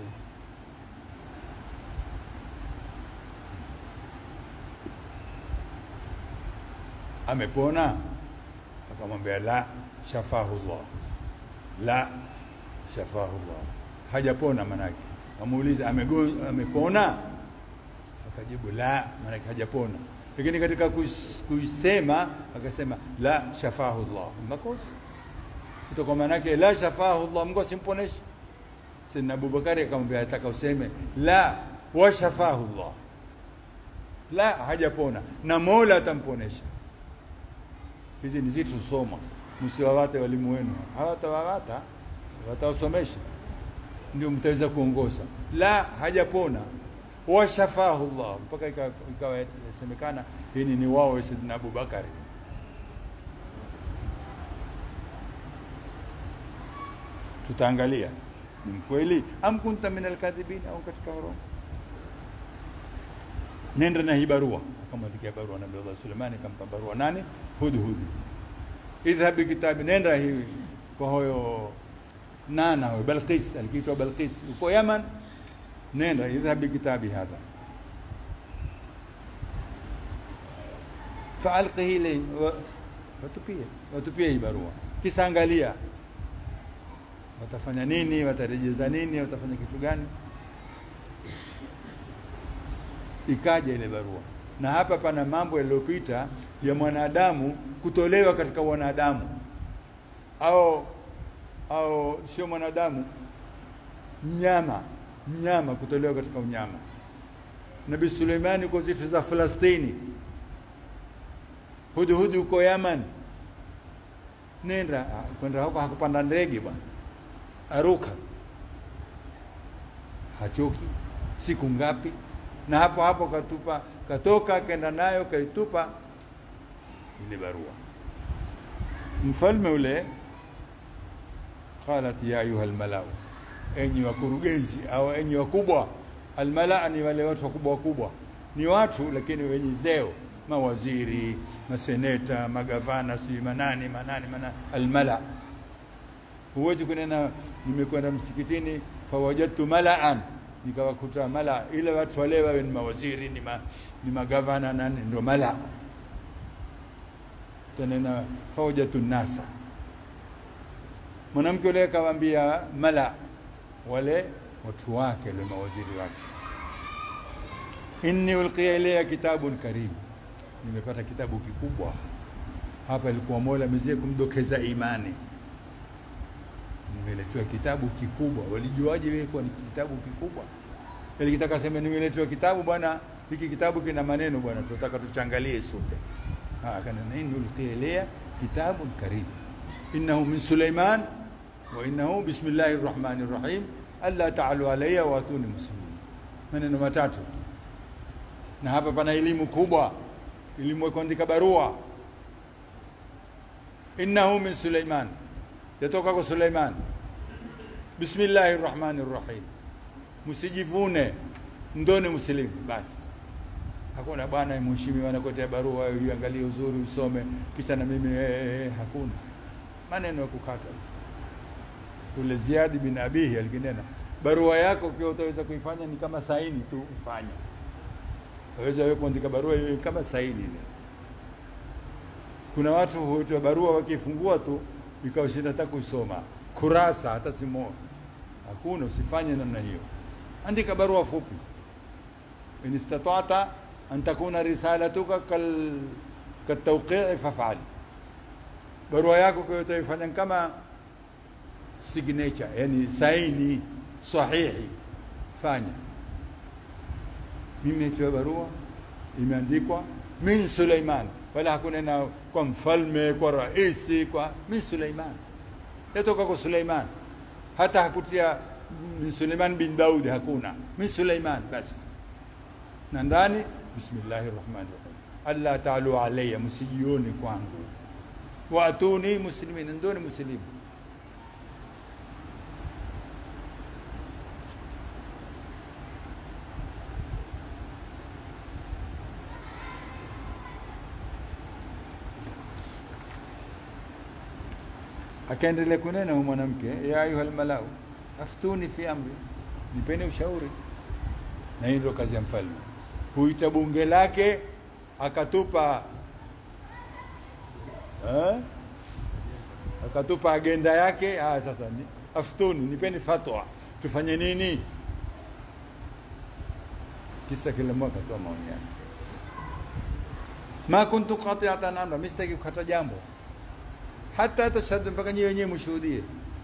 Speaker 1: amepona, akamwambia la, shafahu llah la shafahu llah, hajapona. Manake amuuliza amepona, akajibu la, manake hajapona. Lakini katika kuisema akasema la shafahu llah, makosa ito. Kwa manake la shafahu llah, Mungu asimponeshe. Sayyidina Abubakari akamwambia ataka useme la wa shafahu llah, la hajapona na Mola atamponesha. Hizi ni zitu soma Msiwawate walimu wenu, hawatawawata watawasomesha, ndio mtaweza kuongoza. La, hajapona washafahu llah, mpaka ikawa yasemekana hili ni wao Saidina Abubakari. Tutaangalia ni mkweli am kunta min alkadhibin, au katika warongo. Nenda na hii barua, akamwandikia barua Nabii Allah Suleimani, akampa barua nani? Hudhudi idhhab bikitabi, nenda hivi kwa huyo nana huyo Balqis, alikiitwa Balqis uko Yaman. Nenda idhhab bikitabi hadha faalqihi ilayhi, watupie watupie hii barua, kisa angalia watafanya nini, watarejeza nini, watafanya kitu gani. Ikaja ile barua na hapa pana mambo yaliyopita ya mwanadamu kutolewa katika wanadamu au au sio mwanadamu mnyama mnyama kutolewa katika unyama nabii suleimani uko zitu za falastini hudhudi uko yaman nenda ah, kwenda huko hakupanda ndege bwana aruka hachoki siku ngapi na hapo hapo katupa katoka kenda nayo kaitupa ile barua mfalme ule qalat ya ayuha almalau enyi wakurugenzi au enyi wakubwa almalaa ni wale watu wakubwa wakubwa ni watu lakini wenye zeo mawaziri maseneta magavana sijui manani manani manani almala huwezi kunena nimekwenda msikitini fawajadtu malaan nikawakuta mala ile watu wale wawe ni mawaziri ni, ma, ni magavana nani ndio mala tanena fawajadtu nasa mwanamke ule akawaambia mala wale watu wake wale mawaziri wake inni ulqiya ilayya kitabun karim nimepata kitabu kikubwa hapa ilikuwa mola mezie kumdokeza imani nimeletewa kitabu kikubwa walijuaje wewe kuwa ni kitabu kikubwa ili kitaka sema nimeletewa kitabu bwana hiki kitabu kina maneno bwana tunataka tuchangalie sote ah kana inni ulqiya ilayya kitabun karim innahu min sulaiman wa innahu bismillahir rahmanir rahim alla ta'alu alayya wa atuni muslimin maneno matatu na hapa pana elimu kubwa elimu ya kuandika barua innahu min Suleiman yatoka kwa Suleiman bismillahir rahmanir rahim msijivune ndoni msilimu basi hakuna bwana mheshimiwa anakotea barua iangalie uzuri usome kisha na mimi eh, eh, hakuna maneno ya kukata ule Ziadi bin Abihi alikinena barua yako ukiwa utaweza kuifanya ni kama saini tu ufanye waweza wewe kuandika barua iwe kama saini ile. Kuna watu huitwa barua wakifungua tu ikawa shida hata kuisoma kurasa hata simo, hakuna. Usifanye namna hiyo, andika barua fupi. in istata'ta an takuna risalatuka kal katawqi'i faf'al, barua yako kwa utaifanya kama signature, yani saini sahihi, fanya mimi nimetoa barua imeandikwa min Suleiman, wala hakuna na kwa mfalme, kwa raisi, kwa min Suleiman, yatoka kwa Suleiman. Hata hakutia min Suleiman bin Daudi, hakuna min Suleiman basi, na ndani bismillahi rahmani rahim, alla taalu alayya, msijioni kwangu, waatuni muslimin, ndoni muslimu akaendelea kunena huyu mwanamke, ya ayuha almalau aftuni fi amri, nipeni ushauri. Na hii ndio kazi ya mfalme, huita bunge lake akatupa eh? akatupa agenda yake. Ah, sasa ni, aftuni, nipeni fatwa, tufanye nini? Kisa kila mwaka toa maoni yake. Ma kuntu qati'atan amra, mimi sitaki kukata jambo hata tashhadu, mpaka nyinyi wenyewe mshuhudie.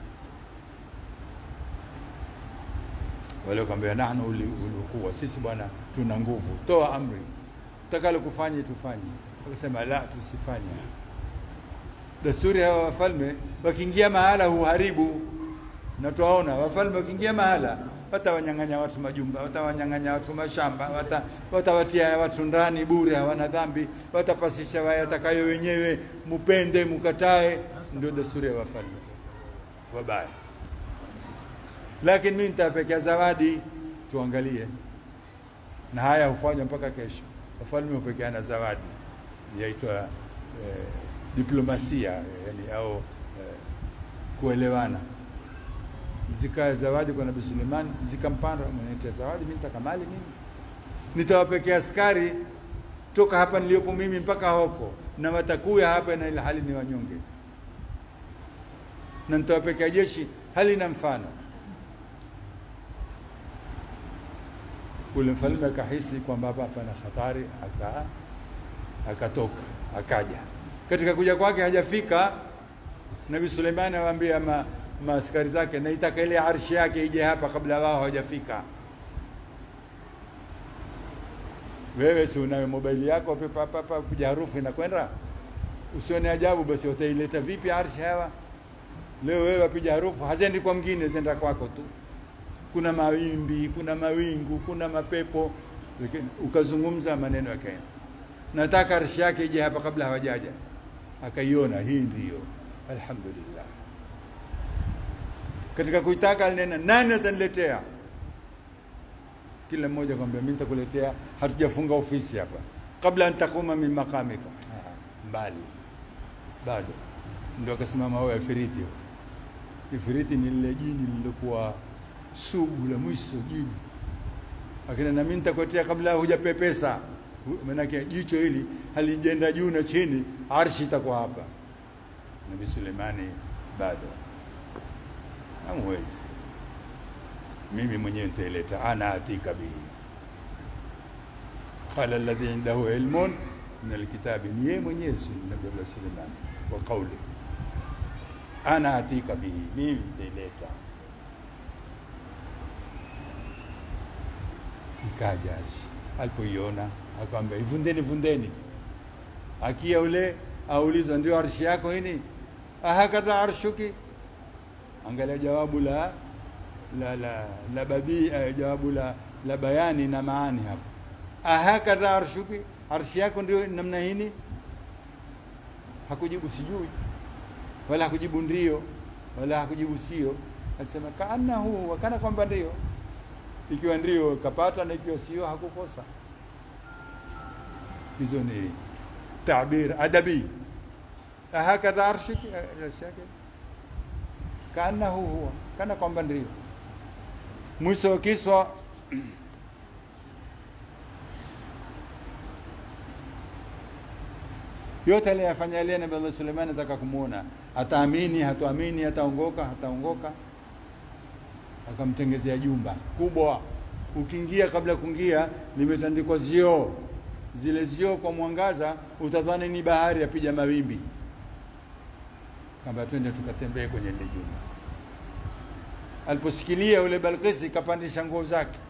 Speaker 1: Wale wakamwambia nahnu uli quwa, sisi bwana tuna nguvu, toa amri, utakalo kufanya tufanye. Akasema la, tusifanye. Desturi hawa wafalme wakiingia mahala huharibu, na twaona wafalme wakiingia mahala watawanyang'anya watu majumba, watawanyang'anya watu mashamba, wata, watawatia watu ndani bure, hawana dhambi, watapasisha wayatakayo wenyewe, mupende mukatae. Ndio desturi ya wafalme wabaya. Lakini mimi nitapekea zawadi, tuangalie. Na haya hufanywa mpaka kesho. Wafalme hupekeana zawadi, yaitwa eh, diplomasia yani, au eh, kuelewana zikae zawadi kwa Nabii Suleiman, zikampanda mwenete zawadi, mimi nitaka mali mimi nitawapekea askari toka hapa niliyopo mimi mpaka huko, na watakuya hapa na ile hali ni wanyonge, na nitawapekea jeshi hali na mfano. Ule mfalme akahisi kwamba hapa pana hatari, aka akatoka akaja. Katika kuja kwake hajafika, Nabii Suleimani awaambia ma, maaskari zake, naitaka ile arshi yake ije hapa kabla wao hawajafika. Wewe si unayo mobaili yako pepa papa kuja harufu inakwenda, usione ajabu. Basi utaileta vipi arshi hawa leo? Wewe wapiga harufu hazendi kwa mwingine, zenda kwako tu. Kuna mawimbi, kuna mawingu, kuna mapepo, lakini ukazungumza maneno yakaenda. Nataka arshi yake ije hapa kabla hawajaja. Akaiona, hii ndiyo, alhamdulillah. Katika kuitaka alinena, nani ataniletea? Kila mmoja kwambia, mimi nitakuletea, hatujafunga ofisi hapa, kabla an takuma min maqamika. Mbali bado, ndio akasimama huyo ifiriti. Ifiriti ni lile jini lililokuwa sugu la mwisho, jini akina, na mimi nitakuletea kabla hujapepesa. Maanake jicho hili halijenda juu na chini, arshi itakuwa hapa. Nabii Sulemani bado hamwezi mimi mwenyewe nitaileta, ana atika bihi. Qala alladhi indahu ilmun min alkitabi, ni yeye mwenyewe Nabii Suleimani wa qauli, ana atika bihi, mimi nitaileta. Ikaja arshi, alipoiona akamwambia ivundeni, vundeni. Akia ule aulizwa, ndio arshi yako hini? ahakadha arshuki, angalia jawabu la la la la badii jawabu la la bayani na maani hapo. Ahakadha arshuki, arshi yako ndio namna hini? Hakujibu sijui, wala hakujibu ndio, wala hakujibu sio. Alisema kaanahu, wakana kwamba ndio. Ikiwa ndio kapata, na ikiwa sio hakukosa. Hizo ni tabir adabi. Ahakadha arshuki, arshi yake kaanahu huwa, kana kwamba ndio mwisho wa kiswa yote aliyafanya ile Nabii Allah Suleiman ataka kumuona, ataamini hatuamini, ataongoka hataongoka. Akamtengezea jumba kubwa, ukiingia, kabla kuingia, limetandikwa zioo. Zile zioo kwa mwangaza utadhani ni bahari yapiga mawimbi. Kamba twende tukatembee kwenye lile jumba Aliposikilia yule Balkisi kapandisha nguo zake.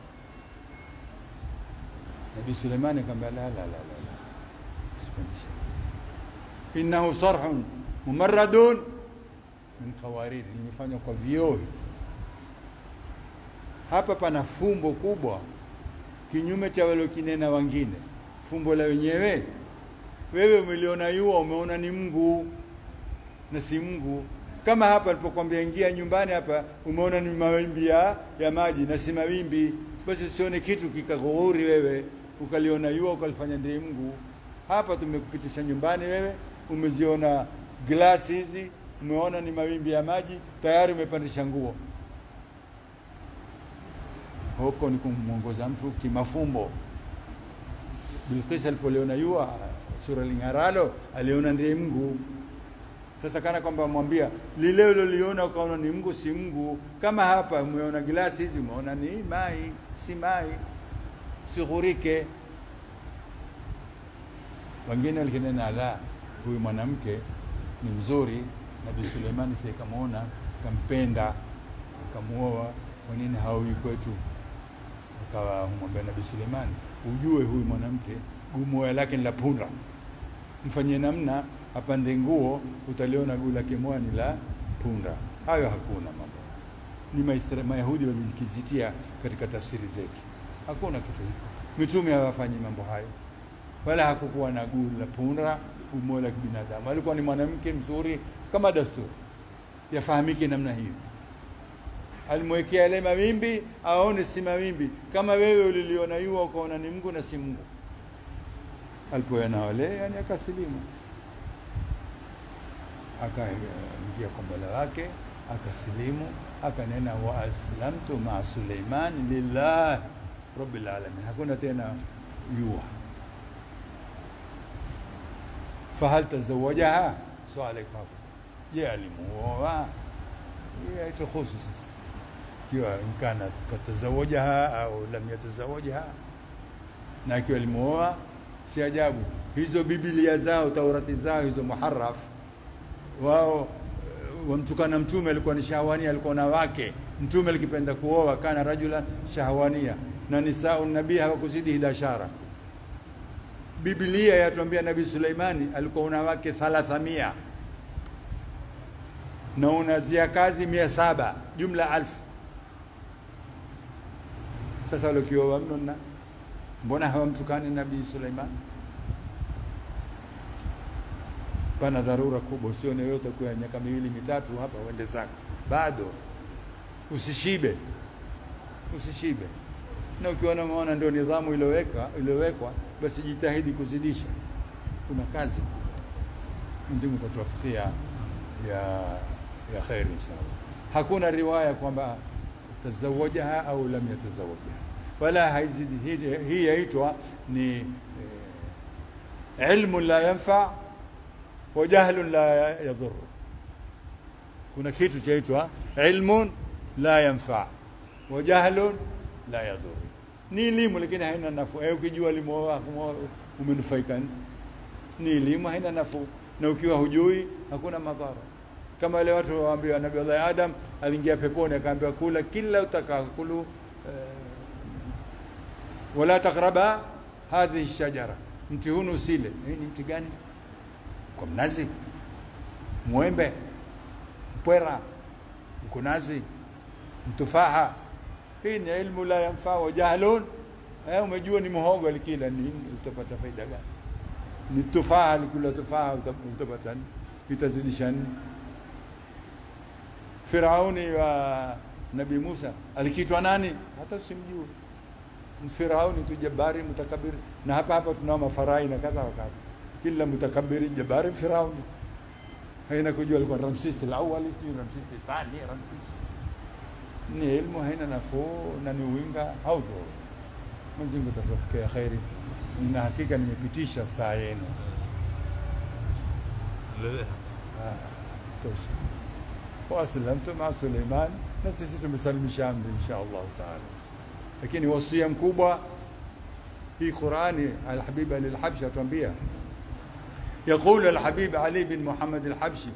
Speaker 1: Nabii Suleimani akamwambia la la la la, sipandishe. Innahu sarhun mumarradun min qawarir, limefanywa kwa vioo. Hapa pana fumbo kubwa, kinyume cha walokinena wengine. Fumbo la wenyewe, wewe umeliona yua, umeona ni Mungu na si Mungu kama hapa alipokuambia ingia nyumbani hapa, umeona ni mawimbi ya, ya maji na si mawimbi, basi usione kitu kikaghuri wewe ukaliona yua ukalifanya ndiye Mungu. Hapa tumekupitisha nyumbani, wewe umeziona glasi hizi, umeona ni mawimbi ya maji, tayari umepandisha nguo. Huko ni kumwongoza mtu kimafumbo. Bilqis alipoliona yua sura ling'aralo, aliona ndiye Mungu. Sasa kana kwamba mwambia lile uliloliona ukaona ni Mungu si Mungu. Kama hapa umeona gilasi hizi umeona ni mai si mai, sighurike. Wengine walikinena la, huyu mwanamke ni mzuri. Nabii Suleimani si kamwona kampenda, akamuoa. Kwa nini hawi kwetu? Akawa mwambia Nabii Suleimani, ujue huyu mwanamke gumoya lake ni la punda, mfanyie namna apande nguo utaliona guu lake moja ni la punda. Hayo hakuna mambo, ni Maisra, Mayahudi walikizitia katika tafsiri zetu. Hakuna kitu hiko, mitume hawafanyi mambo hayo, wala hakukuwa na guu la punda, guu moja la kibinadamu. Alikuwa ni mwanamke mzuri kama dasturi, yafahamike namna hiyo. Alimwekea yale mawimbi aone si mawimbi, kama wewe uliliona yua ukaona ni Mungu na si Mungu. Alipoona wale, yani akasilimu akaingia kwa Mola wake akasilimu, akanena wa aslamtu maa Suleiman lillahi rabbil alamin. Hakuna tena yua. Fahal tazawajaha swali kwako, je, alimuoa? Haituhusu sisi, ikiwa inkana katazawajaha au lam yatazawajaha, na ikiwa alimuoa, si ajabu hizo Biblia zao Taurati zao hizo muharraf wao eh, wamtukana Mtume alikuwa ni shahwania, alikuwa na wake Mtume alikipenda kuoa kana rajulan shahwania, na nisau nabii hawakuzidi hidashara. Biblia yatuambia Nabii Suleimani alikuwa una wake thalathamia na unazia kazi mia saba jumla alfu. Sasa walokioa mno na mbona hawamtukani Nabii Suleiman? Pana dharura kubwa, usione yote kwa miaka miwili mitatu hapa uende zako, bado usishibe, usishibe. Na ukiona umeona ndio nidhamu iliyoweka iliyowekwa, basi jitahidi kuzidisha. Kuna kazi kubwa. Mwenyezi Mungu atatuwafikia ya ya kheri inshallah. Hakuna riwaya kwamba tazawajaha au lam yatazawajaha, wala haizidi. Hii- Hii yaitwa ni eh, ilmun la yanfa wa jahlun la yadhur. Kuna kitu chaitwa ilmun la yanfa wa jahlun la yadhur. Ni elimu lakini haina nafuu. Eh, ukijua limuoa umenufaika, ni- ni elimu haina nafuu, na ukiwa hujui hakuna madhara. Kama wale watu waambiwa Nabii Allah Adam aliingia peponi akaambiwa kula kila utakao kulu eh, wala takraba hadhihi shajara, mti hunu usile. Eh, ni mti gani? Kwa mnazi, mwembe, mpwera, mkunazi, mtufaha. Hii ni ilmu la yanfa wa jahlun. Eh, umejua ni muhogo alikila nini, utapata faida gani? Ni tufaha alikula tufaha, uta- utapata nini? Itazidisha nini? Firauni wa Nabii Musa alikitwa nani? Hata usimjue. Ni Firauni tu jabari mutakabiri, na hapa hapa tunao mafarai na kadha wa kadha. Kila mutakabiri jabari Firauni, haina kujua alikuwa Ramsisi al-awwal, sijui Ramsisi thani, Ramsisi. Ni ilmu haina nafuu na ni winga haudhuru. Mwenyezi Mungu atatufikia kheri. Nina hakika nimepitisha saa yenu.
Speaker 2: Endelea.
Speaker 1: Ah, tosha. Waaslamtu maa Suleiman, na sisi tumesalimisha amri insha Allah taala. Lakini wasia mkubwa hii Qurani, Alhabib Ali Alhabshi atuambia, yaqulu Alhabib Ali bin Muhammad Alhabshi,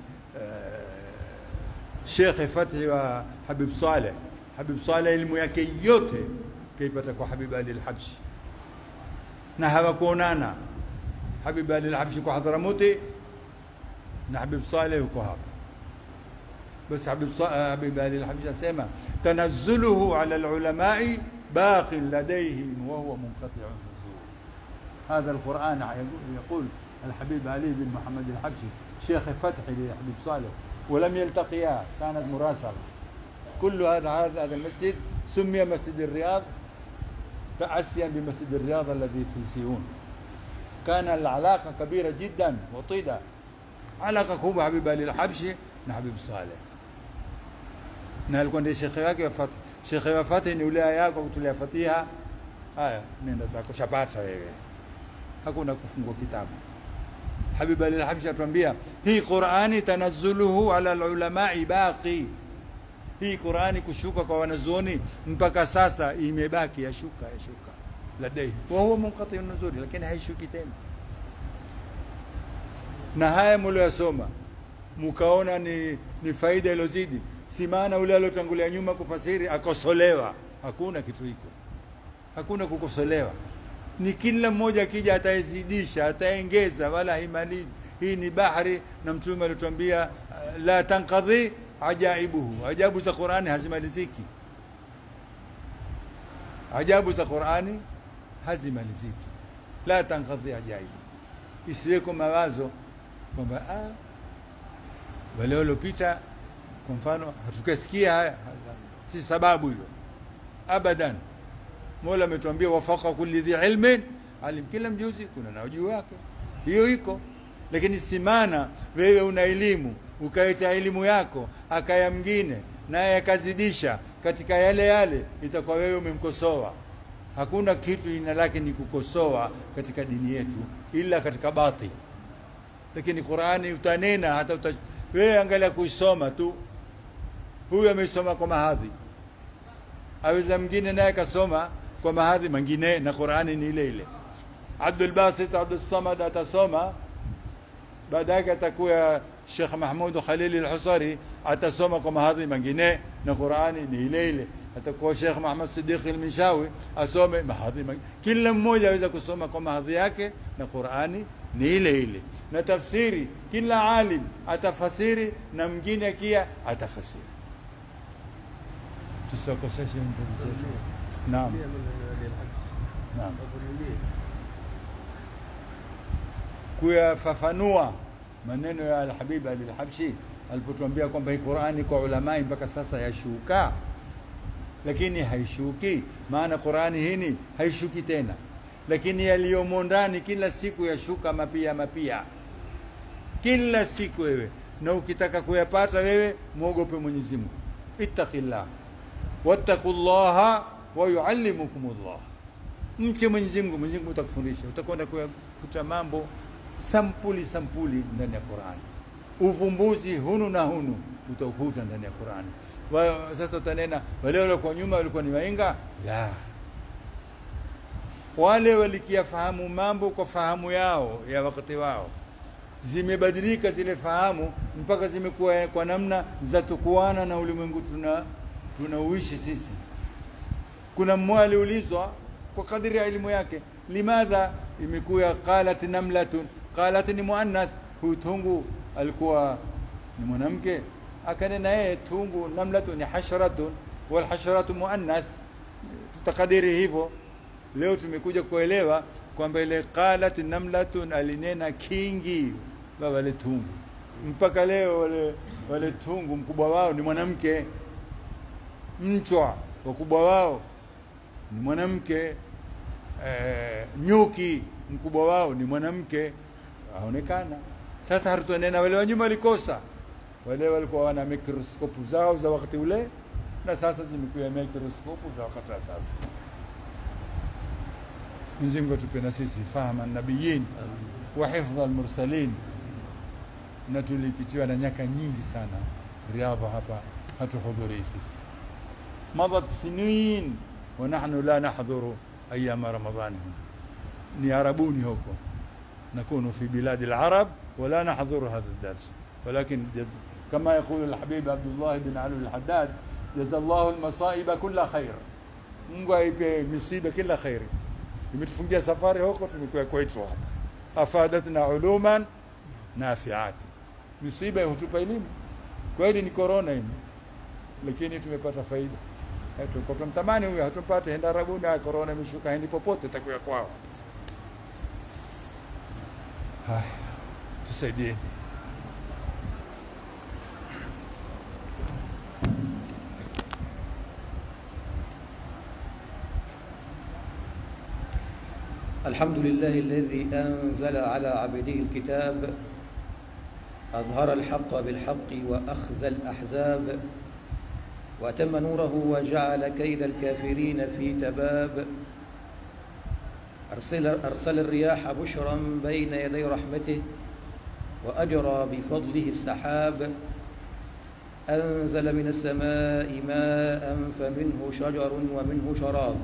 Speaker 1: Shekhe Fathi wa Habib Saleh. Habib Saleh elimu yake yote kaipata kwa Habib Ali Alhabshi, na hawakuonana. Habib Ali Alhabshi kwa Hadharamuti na Habib Saleh yuko hapa basi Habib Sa- Habib Ali al-Habshi asema tanazzuluhu ala al-ulamai baqin ladayhim wa huwa munqati'u nuzul هذا القرآن يقول الحبيب علي بن محمد الحبشي شيخ فتحي لحبيب صالح ولم يلتقيا كانت مراسلة كل هذا هذا هذا المسجد سمي مسجد الرياض تأسيا بمسجد الرياض الذي في سيون كان العلاقة كبيرة جدا وطيدة علاقة kubwa Habib Ali al-Habshi na Habib Saleh, na alikuwa ndiye shekhe wake wa Fatih. Shekhe wa Fatih ni ule aya yako kutulia Fatiha, haya nenda zako, shapata wewe, hakuna kufungua kitabu. Habib Ali al-Habshi atuambia hii Qur'ani tanazzuluhu ala al-ulamai baqi, hii Qur'ani kushuka kwa wanazuoni mpaka sasa imebaki, yashuka yashuka ladai wa huwa munqati nuzuli, lakini haishuki tena na haya mlioyasoma mkaona ni, ni faida iliyozidi, si maana ule aliotangulia nyuma kufasiri akosolewa. Hakuna kitu hiko, hakuna kukosolewa. Ni kila mmoja akija ataezidisha, ataengeza, wala haimalizi. Hii ni bahari, na Mtume alituambia uh, la tankadhi ajaibuhu, ajabu za Qurani hazimaliziki. Ajabu za Qurani hazimaliziki, la tankadhi ajaibu, isiweko mawazo kwamba ah, wale waliopita kwa mfano hatukasikia haya, si sababu hiyo abadan. Mola ametuambia wafaka kulli dhi ilmin alim, kila mjuzi kuna na ujuu wake, hiyo iko. Lakini si maana wewe una elimu ukaita elimu yako akaya mwingine naye akazidisha katika yale yale, itakuwa wewe umemkosoa. Hakuna kitu jina lake ni kukosoa katika dini yetu, ila katika batil lakini Qurani utanena hata uta, wewe angalia kuisoma tu, huyu ameisoma kwa mahadhi, aweza mwingine naye kasoma kwa mahadhi mengine na Qur'ani ni ile ile. Abdul Basit Abdul Samad atasoma baada yake atakuwa Sheikh Mahmud Khalil al-Husari atasoma kwa mahadhi mengine na Qur'ani ni ile ile. Atakuwa Sheikh Muhammad Siddiq al-Mishawi asome mahadhi mengine. Kila mmoja aweza kusoma kwa mahadhi yake na Qur'ani ni ile ile. Na tafsiri kila alim atafasiri na mwingine kia atafasiri. Tusikoseshe ndugu zetu. Naam. Naam. kuyafafanua maneno ya Alhabib Ali Alhabshi alipotuambia kwamba hii Qurani kwa ulamai mpaka sasa yashuka, lakini haishuki. Maana Qurani hini haishuki tena, lakini yaliyomo ndani kila siku yashuka mapia mapia, kila siku wewe, na ukitaka kuyapata wewe mwogope Mwenyezi Mungu, ittaqillah wattaqullaha wa yuallimukumullah, mche Mwenyezi Mungu, Mwenyezi Mungu utakufundisha, utakwenda kuyakuta mambo sampuli sampuli ndani ya Qurani, uvumbuzi hunu na hunu utaukuta ndani ya Qurani. Wa- Sasa utanena wale waliokuwa nyuma walikuwa ni wainga? La, wale walikiyafahamu mambo kwa fahamu yao ya wakati wao, zimebadilika zile fahamu mpaka zimekuwa kwa namna za tukuana na ulimwengu tuna tunauishi sisi. Kuna mmoja aliulizwa kwa kadiri ya elimu yake, limadha imekuwa qalat namlatun, qalat ni muannath. Huyu tungu alikuwa ni mwanamke, akanena yeye tungu namlatun ni hasharatun, wal hasharatu muannath. Tutakadiri hivyo. Leo tumekuja kuelewa kwamba ile qalat namlatun alinena kingi wa wale tungu, mpaka leo wale, wale tungu mkubwa wao ni mwanamke, mchwa wakubwa wao ni mwanamke eh, nyuki mkubwa wao ni mwanamke aonekana. Sasa hatutonena wale wa nyuma walikosa, wale walikuwa wana mikroskopu zao za wakati ule, na sasa zimekuwa mikroskopu za wakati wa sasa. Mwenyezi Mungu atupe na sisi fahama nabiyin wa hifdha almursalin, na tulipitiwa na nyaka nyingi sana Riadha hapa hatuhudhurii sisi, madat sinin wa nahnu la nahdhuru أيام رمضان هنا نياربوني هوكو نكون في بلاد العرب ولا نحضر هذا الدرس ولكن جز... كما يقول الحبيب عبد الله بن علي الحداد جزا الله المصائب كل خير Mungu aipe misiba kila kheri. Imetufungia safari huko, tumekuwa kwetu hapa, afadatna uluman nafiati. Misiba hutupa elimu, kweli ni korona hii, lakini tumepata faida tulikuwa tunamtamani huyo, hatumpate henda Arabuni. Haya, korona imeshuka, hendi popote, takuya kwao. Haya, tusaidieni.
Speaker 2: الحمد لله الذي أنزل على عبده الكتاب أظهر الحق بالحق وأخزى الأحزاب وأتم نوره وجعل كيد الكافرين في تباب أرسل, أرسل الرياح بشرا بين يدي رحمته وأجرى بفضله السحاب أنزل من السماء ماء فمنه شجر ومنه شراب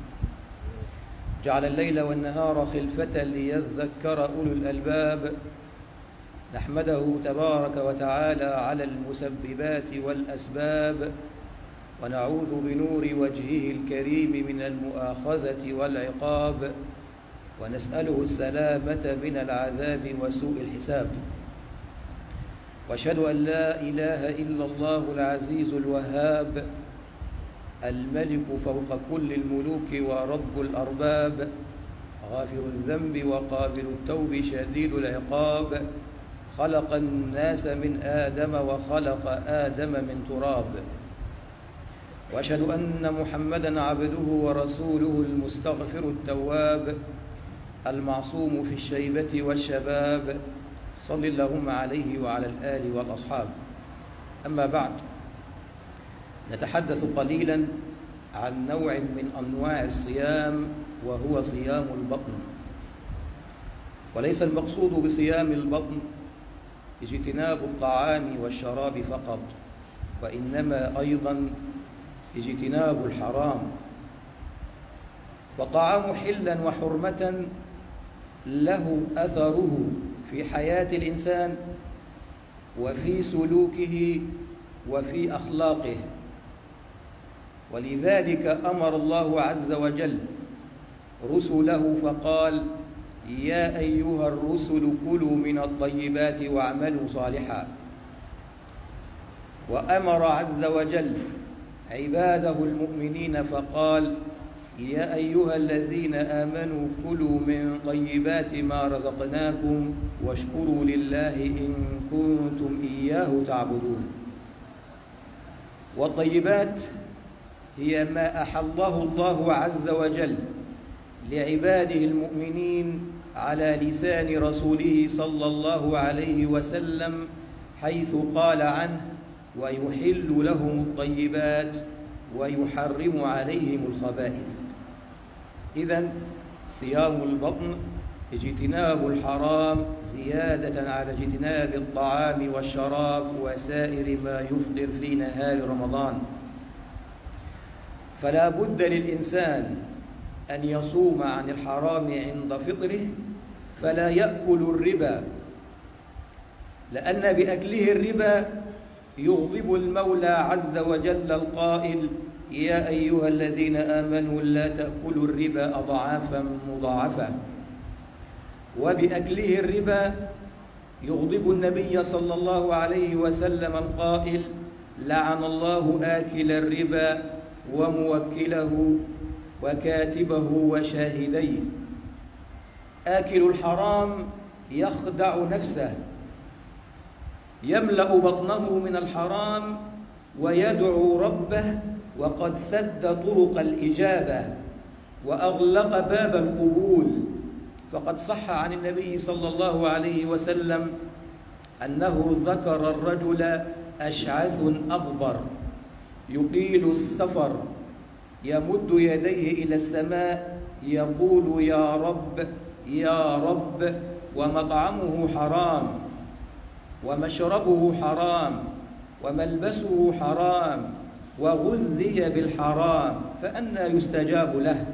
Speaker 2: جعل الليل والنهار خلفة ليذكر أولو الألباب نحمده تبارك وتعالى على المسببات والأسباب ونعوذ بنور وجهه الكريم من المؤاخذة والعقاب ونسأله السلامة من العذاب وسوء الحساب واشهد أن لا إله إلا الله العزيز الوهاب الملك فوق كل الملوك ورب الأرباب غافر الذنب وقابل التوب شديد العقاب خلق الناس من آدم وخلق آدم من تراب واشهد ان محمدا عبده ورسوله المستغفر التواب المعصوم في الشيبه والشباب صل اللهم عليه وعلى الال والاصحاب اما بعد نتحدث قليلا عن نوع من انواع الصيام وهو صيام البطن وليس المقصود بصيام البطن اجتناب الطعام والشراب فقط وانما ايضا اجتناب الحرام فطعام حلا وحرمة له أثره في حياة الإنسان وفي سلوكه وفي أخلاقه ولذلك أمر الله عز وجل رسله فقال يا أيها الرسل كلوا من الطيبات واعملوا صالحا وأمر عز وجل عباده المؤمنين فقال يا أيها الذين آمنوا كلوا من طيبات ما رزقناكم واشكروا لله إن كنتم إياه تعبدون والطيبات هي ما أحله الله عز وجل لعباده المؤمنين على لسان رسوله صلى الله عليه وسلم حيث قال عنه ويحل لهم الطيبات ويحرم عليهم الخبائث إذا صيام البطن اجتناب الحرام زيادة على اجتناب الطعام والشراب وسائر ما يفطر في نهار رمضان فلا بد للإنسان أن يصوم عن الحرام عند فطره فلا يأكل الربا لأن بأكله الربا يغضب المولى عز وجل القائل يا أيها الذين آمنوا لا تأكلوا الربا أضعافا مضاعفة وبأكله الربا يغضب النبي صلى الله عليه وسلم القائل لعن الله آكل الربا وموكله وكاتبه وشاهديه آكل الحرام يخدع نفسه يملأ بطنه من الحرام ويدعو ربه وقد سد طرق الإجابة وأغلق باب القبول فقد صح عن النبي صلى الله عليه وسلم أنه ذكر الرجل أشعث أغبر يقيل السفر يمد يديه إلى السماء يقول يا رب يا رب ومطعمه حرام ومشربه حرام وملبسه حرام وغذي بالحرام فأنى يستجاب له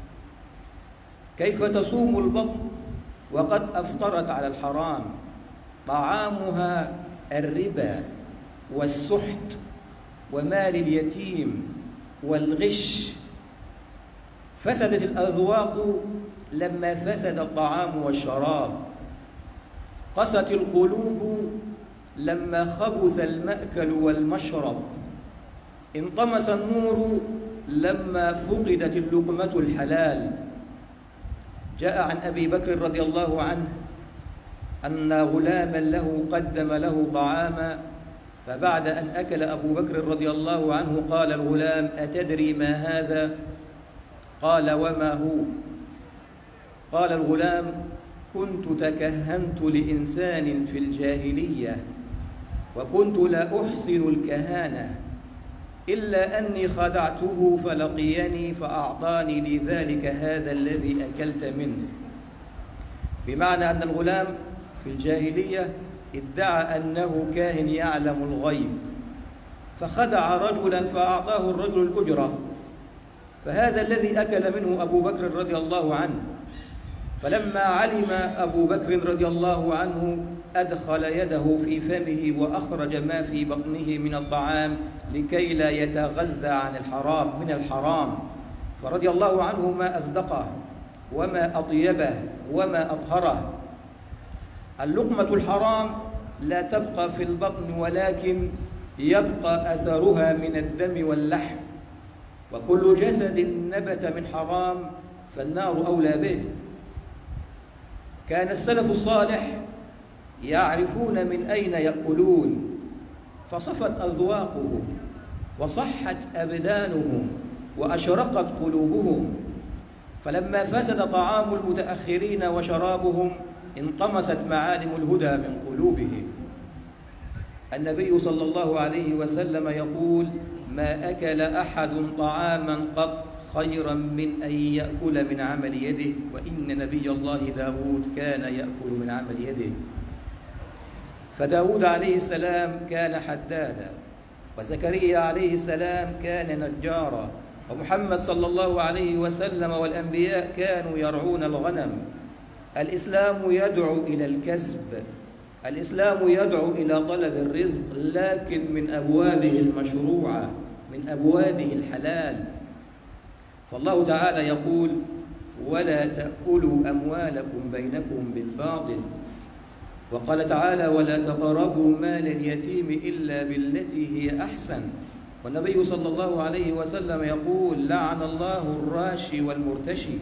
Speaker 2: كيف تصوم البطن وقد أفطرت على الحرام طعامها الربا والسحت ومال اليتيم والغش فسدت الأذواق لما فسد الطعام والشراب قست القلوب لما خبث المأكل والمشرب انطمس النور لما فقدت اللقمة الحلال جاء عن أبي بكر رضي الله عنه أن غلاما له قدم له طعاما فبعد أن أكل أبو بكر رضي الله عنه قال الغلام أتدري ما هذا؟ قال وما هو؟ قال الغلام كنت تكهنت لإنسان في الجاهلية وكنت لا أحسن الكهانة إلا أني خدعته فلقيني فأعطاني لذلك هذا الذي أكلت منه بمعنى أن الغلام في الجاهلية ادعى أنه كاهن يعلم الغيب فخدع رجلا فأعطاه الرجل الأجرة فهذا الذي أكل منه أبو بكر رضي الله عنه فلما علم أبو بكر رضي الله عنه أدخل يده في فمه وأخرج ما في بطنه من الطعام لكي لا يتغذى عن الحرام من الحرام فرضي الله عنه ما أصدقه وما أطيبه وما أطهره اللقمة الحرام لا تبقى في البطن ولكن يبقى أثرها من الدم واللحم وكل جسد نبت من حرام فالنار أولى به كان السلف الصالح يعرفون من أين يأكلون فصفت أذواقهم وصحت أبدانهم وأشرقت قلوبهم فلما فسد طعام المتأخرين وشرابهم انطمست معالم الهدى من قلوبهم النبي صلى الله عليه وسلم يقول ما أكل أحد طعاما قط خيرا من أن يأكل من عمل يده وإن نبي الله داود كان يأكل من عمل يده فداود عليه السلام كان حدادا وزكريا عليه السلام كان نجارا ومحمد صلى الله عليه وسلم والأنبياء كانوا يرعون الغنم الإسلام يدعو إلى الكسب الإسلام يدعو إلى طلب الرزق لكن من أبوابه المشروعة من أبوابه الحلال فالله تعالى يقول ولا تأكلوا أموالكم بينكم بالباطل وقال تعالى ولا تقربوا مال اليتيم إلا بالتي هي أحسن والنبي صلى الله عليه وسلم يقول لعن الله الراشي والمرتشي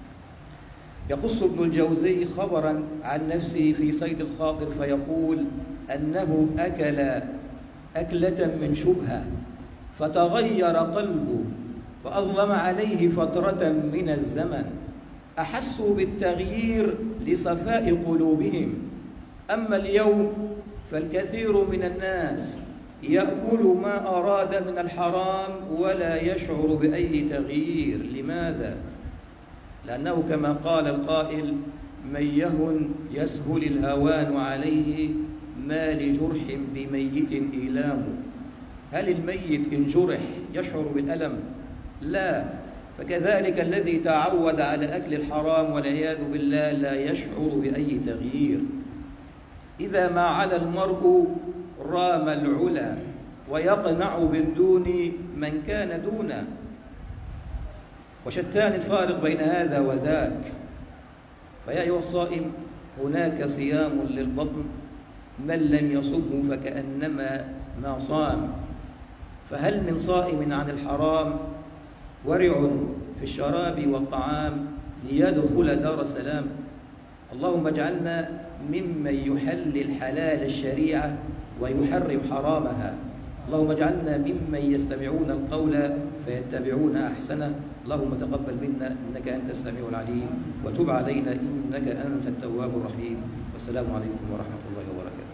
Speaker 2: يقص ابن الجوزي خبرا عن نفسه في صيد الخاطر فيقول أنه أكل أكلة من شبهة فتغير قلبه وأظلم عليه فترة من الزمن أحسوا بالتغيير لصفاء قلوبهم أما اليوم فالكثير من الناس يأكل ما أراد من الحرام ولا يشعر بأي تغيير لماذا؟ لأنه كما قال القائل من يهن يسهل الهوان عليه ما لجرح بميت إيلام هل الميت إن جرح يشعر بالألم؟ لا فكذلك الذي تعود على أكل الحرام والعياذ بالله لا يشعر بأي تغيير إذا ما على المرء رام العلا ويقنع بالدون من كان دونه وشتان الفارق بين هذا وذاك فيا أيها الصائم هناك صيام للبطن من لم يصمه فكأنما ما صام فهل من صائم عن الحرام ورع في الشراب والطعام ليدخل دار سلام اللهم اجعلنا ممن يحلل حلال الشريعة ويحرم حرامها اللهم اجعلنا ممن يستمعون القول فيتبعون أحسنه اللهم تقبل منا إنك أنت السميع العليم وتب علينا إنك أنت التواب الرحيم والسلام عليكم ورحمة الله وبركاته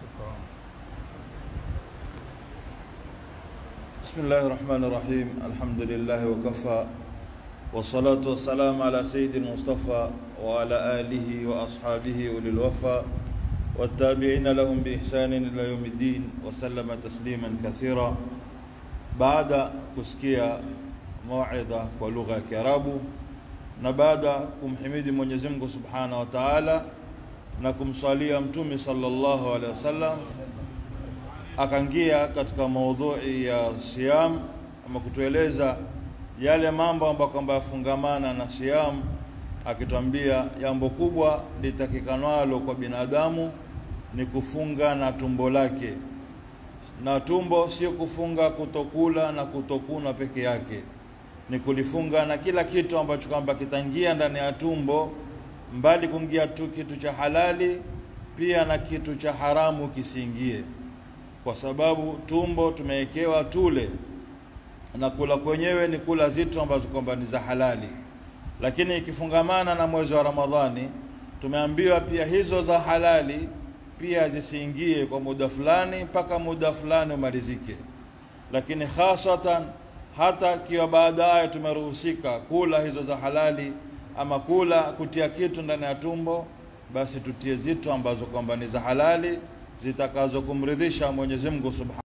Speaker 3: بسم الله الرحمن الرحيم الحمد لله وكفى والصلاة والسلام على سيد المصطفى وعلى آله وأصحابه أولي الوفا والتابعين لهم بإحسان إلى يوم الدين وسلم تسليما كثيرا بعد كسكيا موعظة ولغة كرابو na baada kumhimidi Mwenyezi Mungu Subhanahu wa Ta'ala na kumswalia Mtume sallallahu alaihi wasallam akaingia katika maudhui ya siyam ama kutueleza yale mambo ambayo kwamba yafungamana na siyam akitwambia jambo kubwa litakikanwalo kwa binadamu ni kufunga na tumbo lake na tumbo sio kufunga kutokula na kutokuna peke yake ni kulifunga na kila kitu ambacho kwamba kitaingia ndani ya tumbo mbali kuingia tu kitu cha halali pia na kitu cha haramu kisiingie kwa sababu tumbo tumewekewa tule na kula kwenyewe ni kula zitu ambazo kwamba ni za halali lakini ikifungamana na mwezi wa ramadhani tumeambiwa pia hizo za halali pia zisiingie kwa muda fulani mpaka muda fulani umalizike lakini hasatan hata kiwa baadaye tumeruhusika kula hizo za halali ama kula kutia kitu ndani ya tumbo basi tutie zitu ambazo kwamba ni za halali zitakazo kumridhisha Mwenyezi Mungu Subhanahu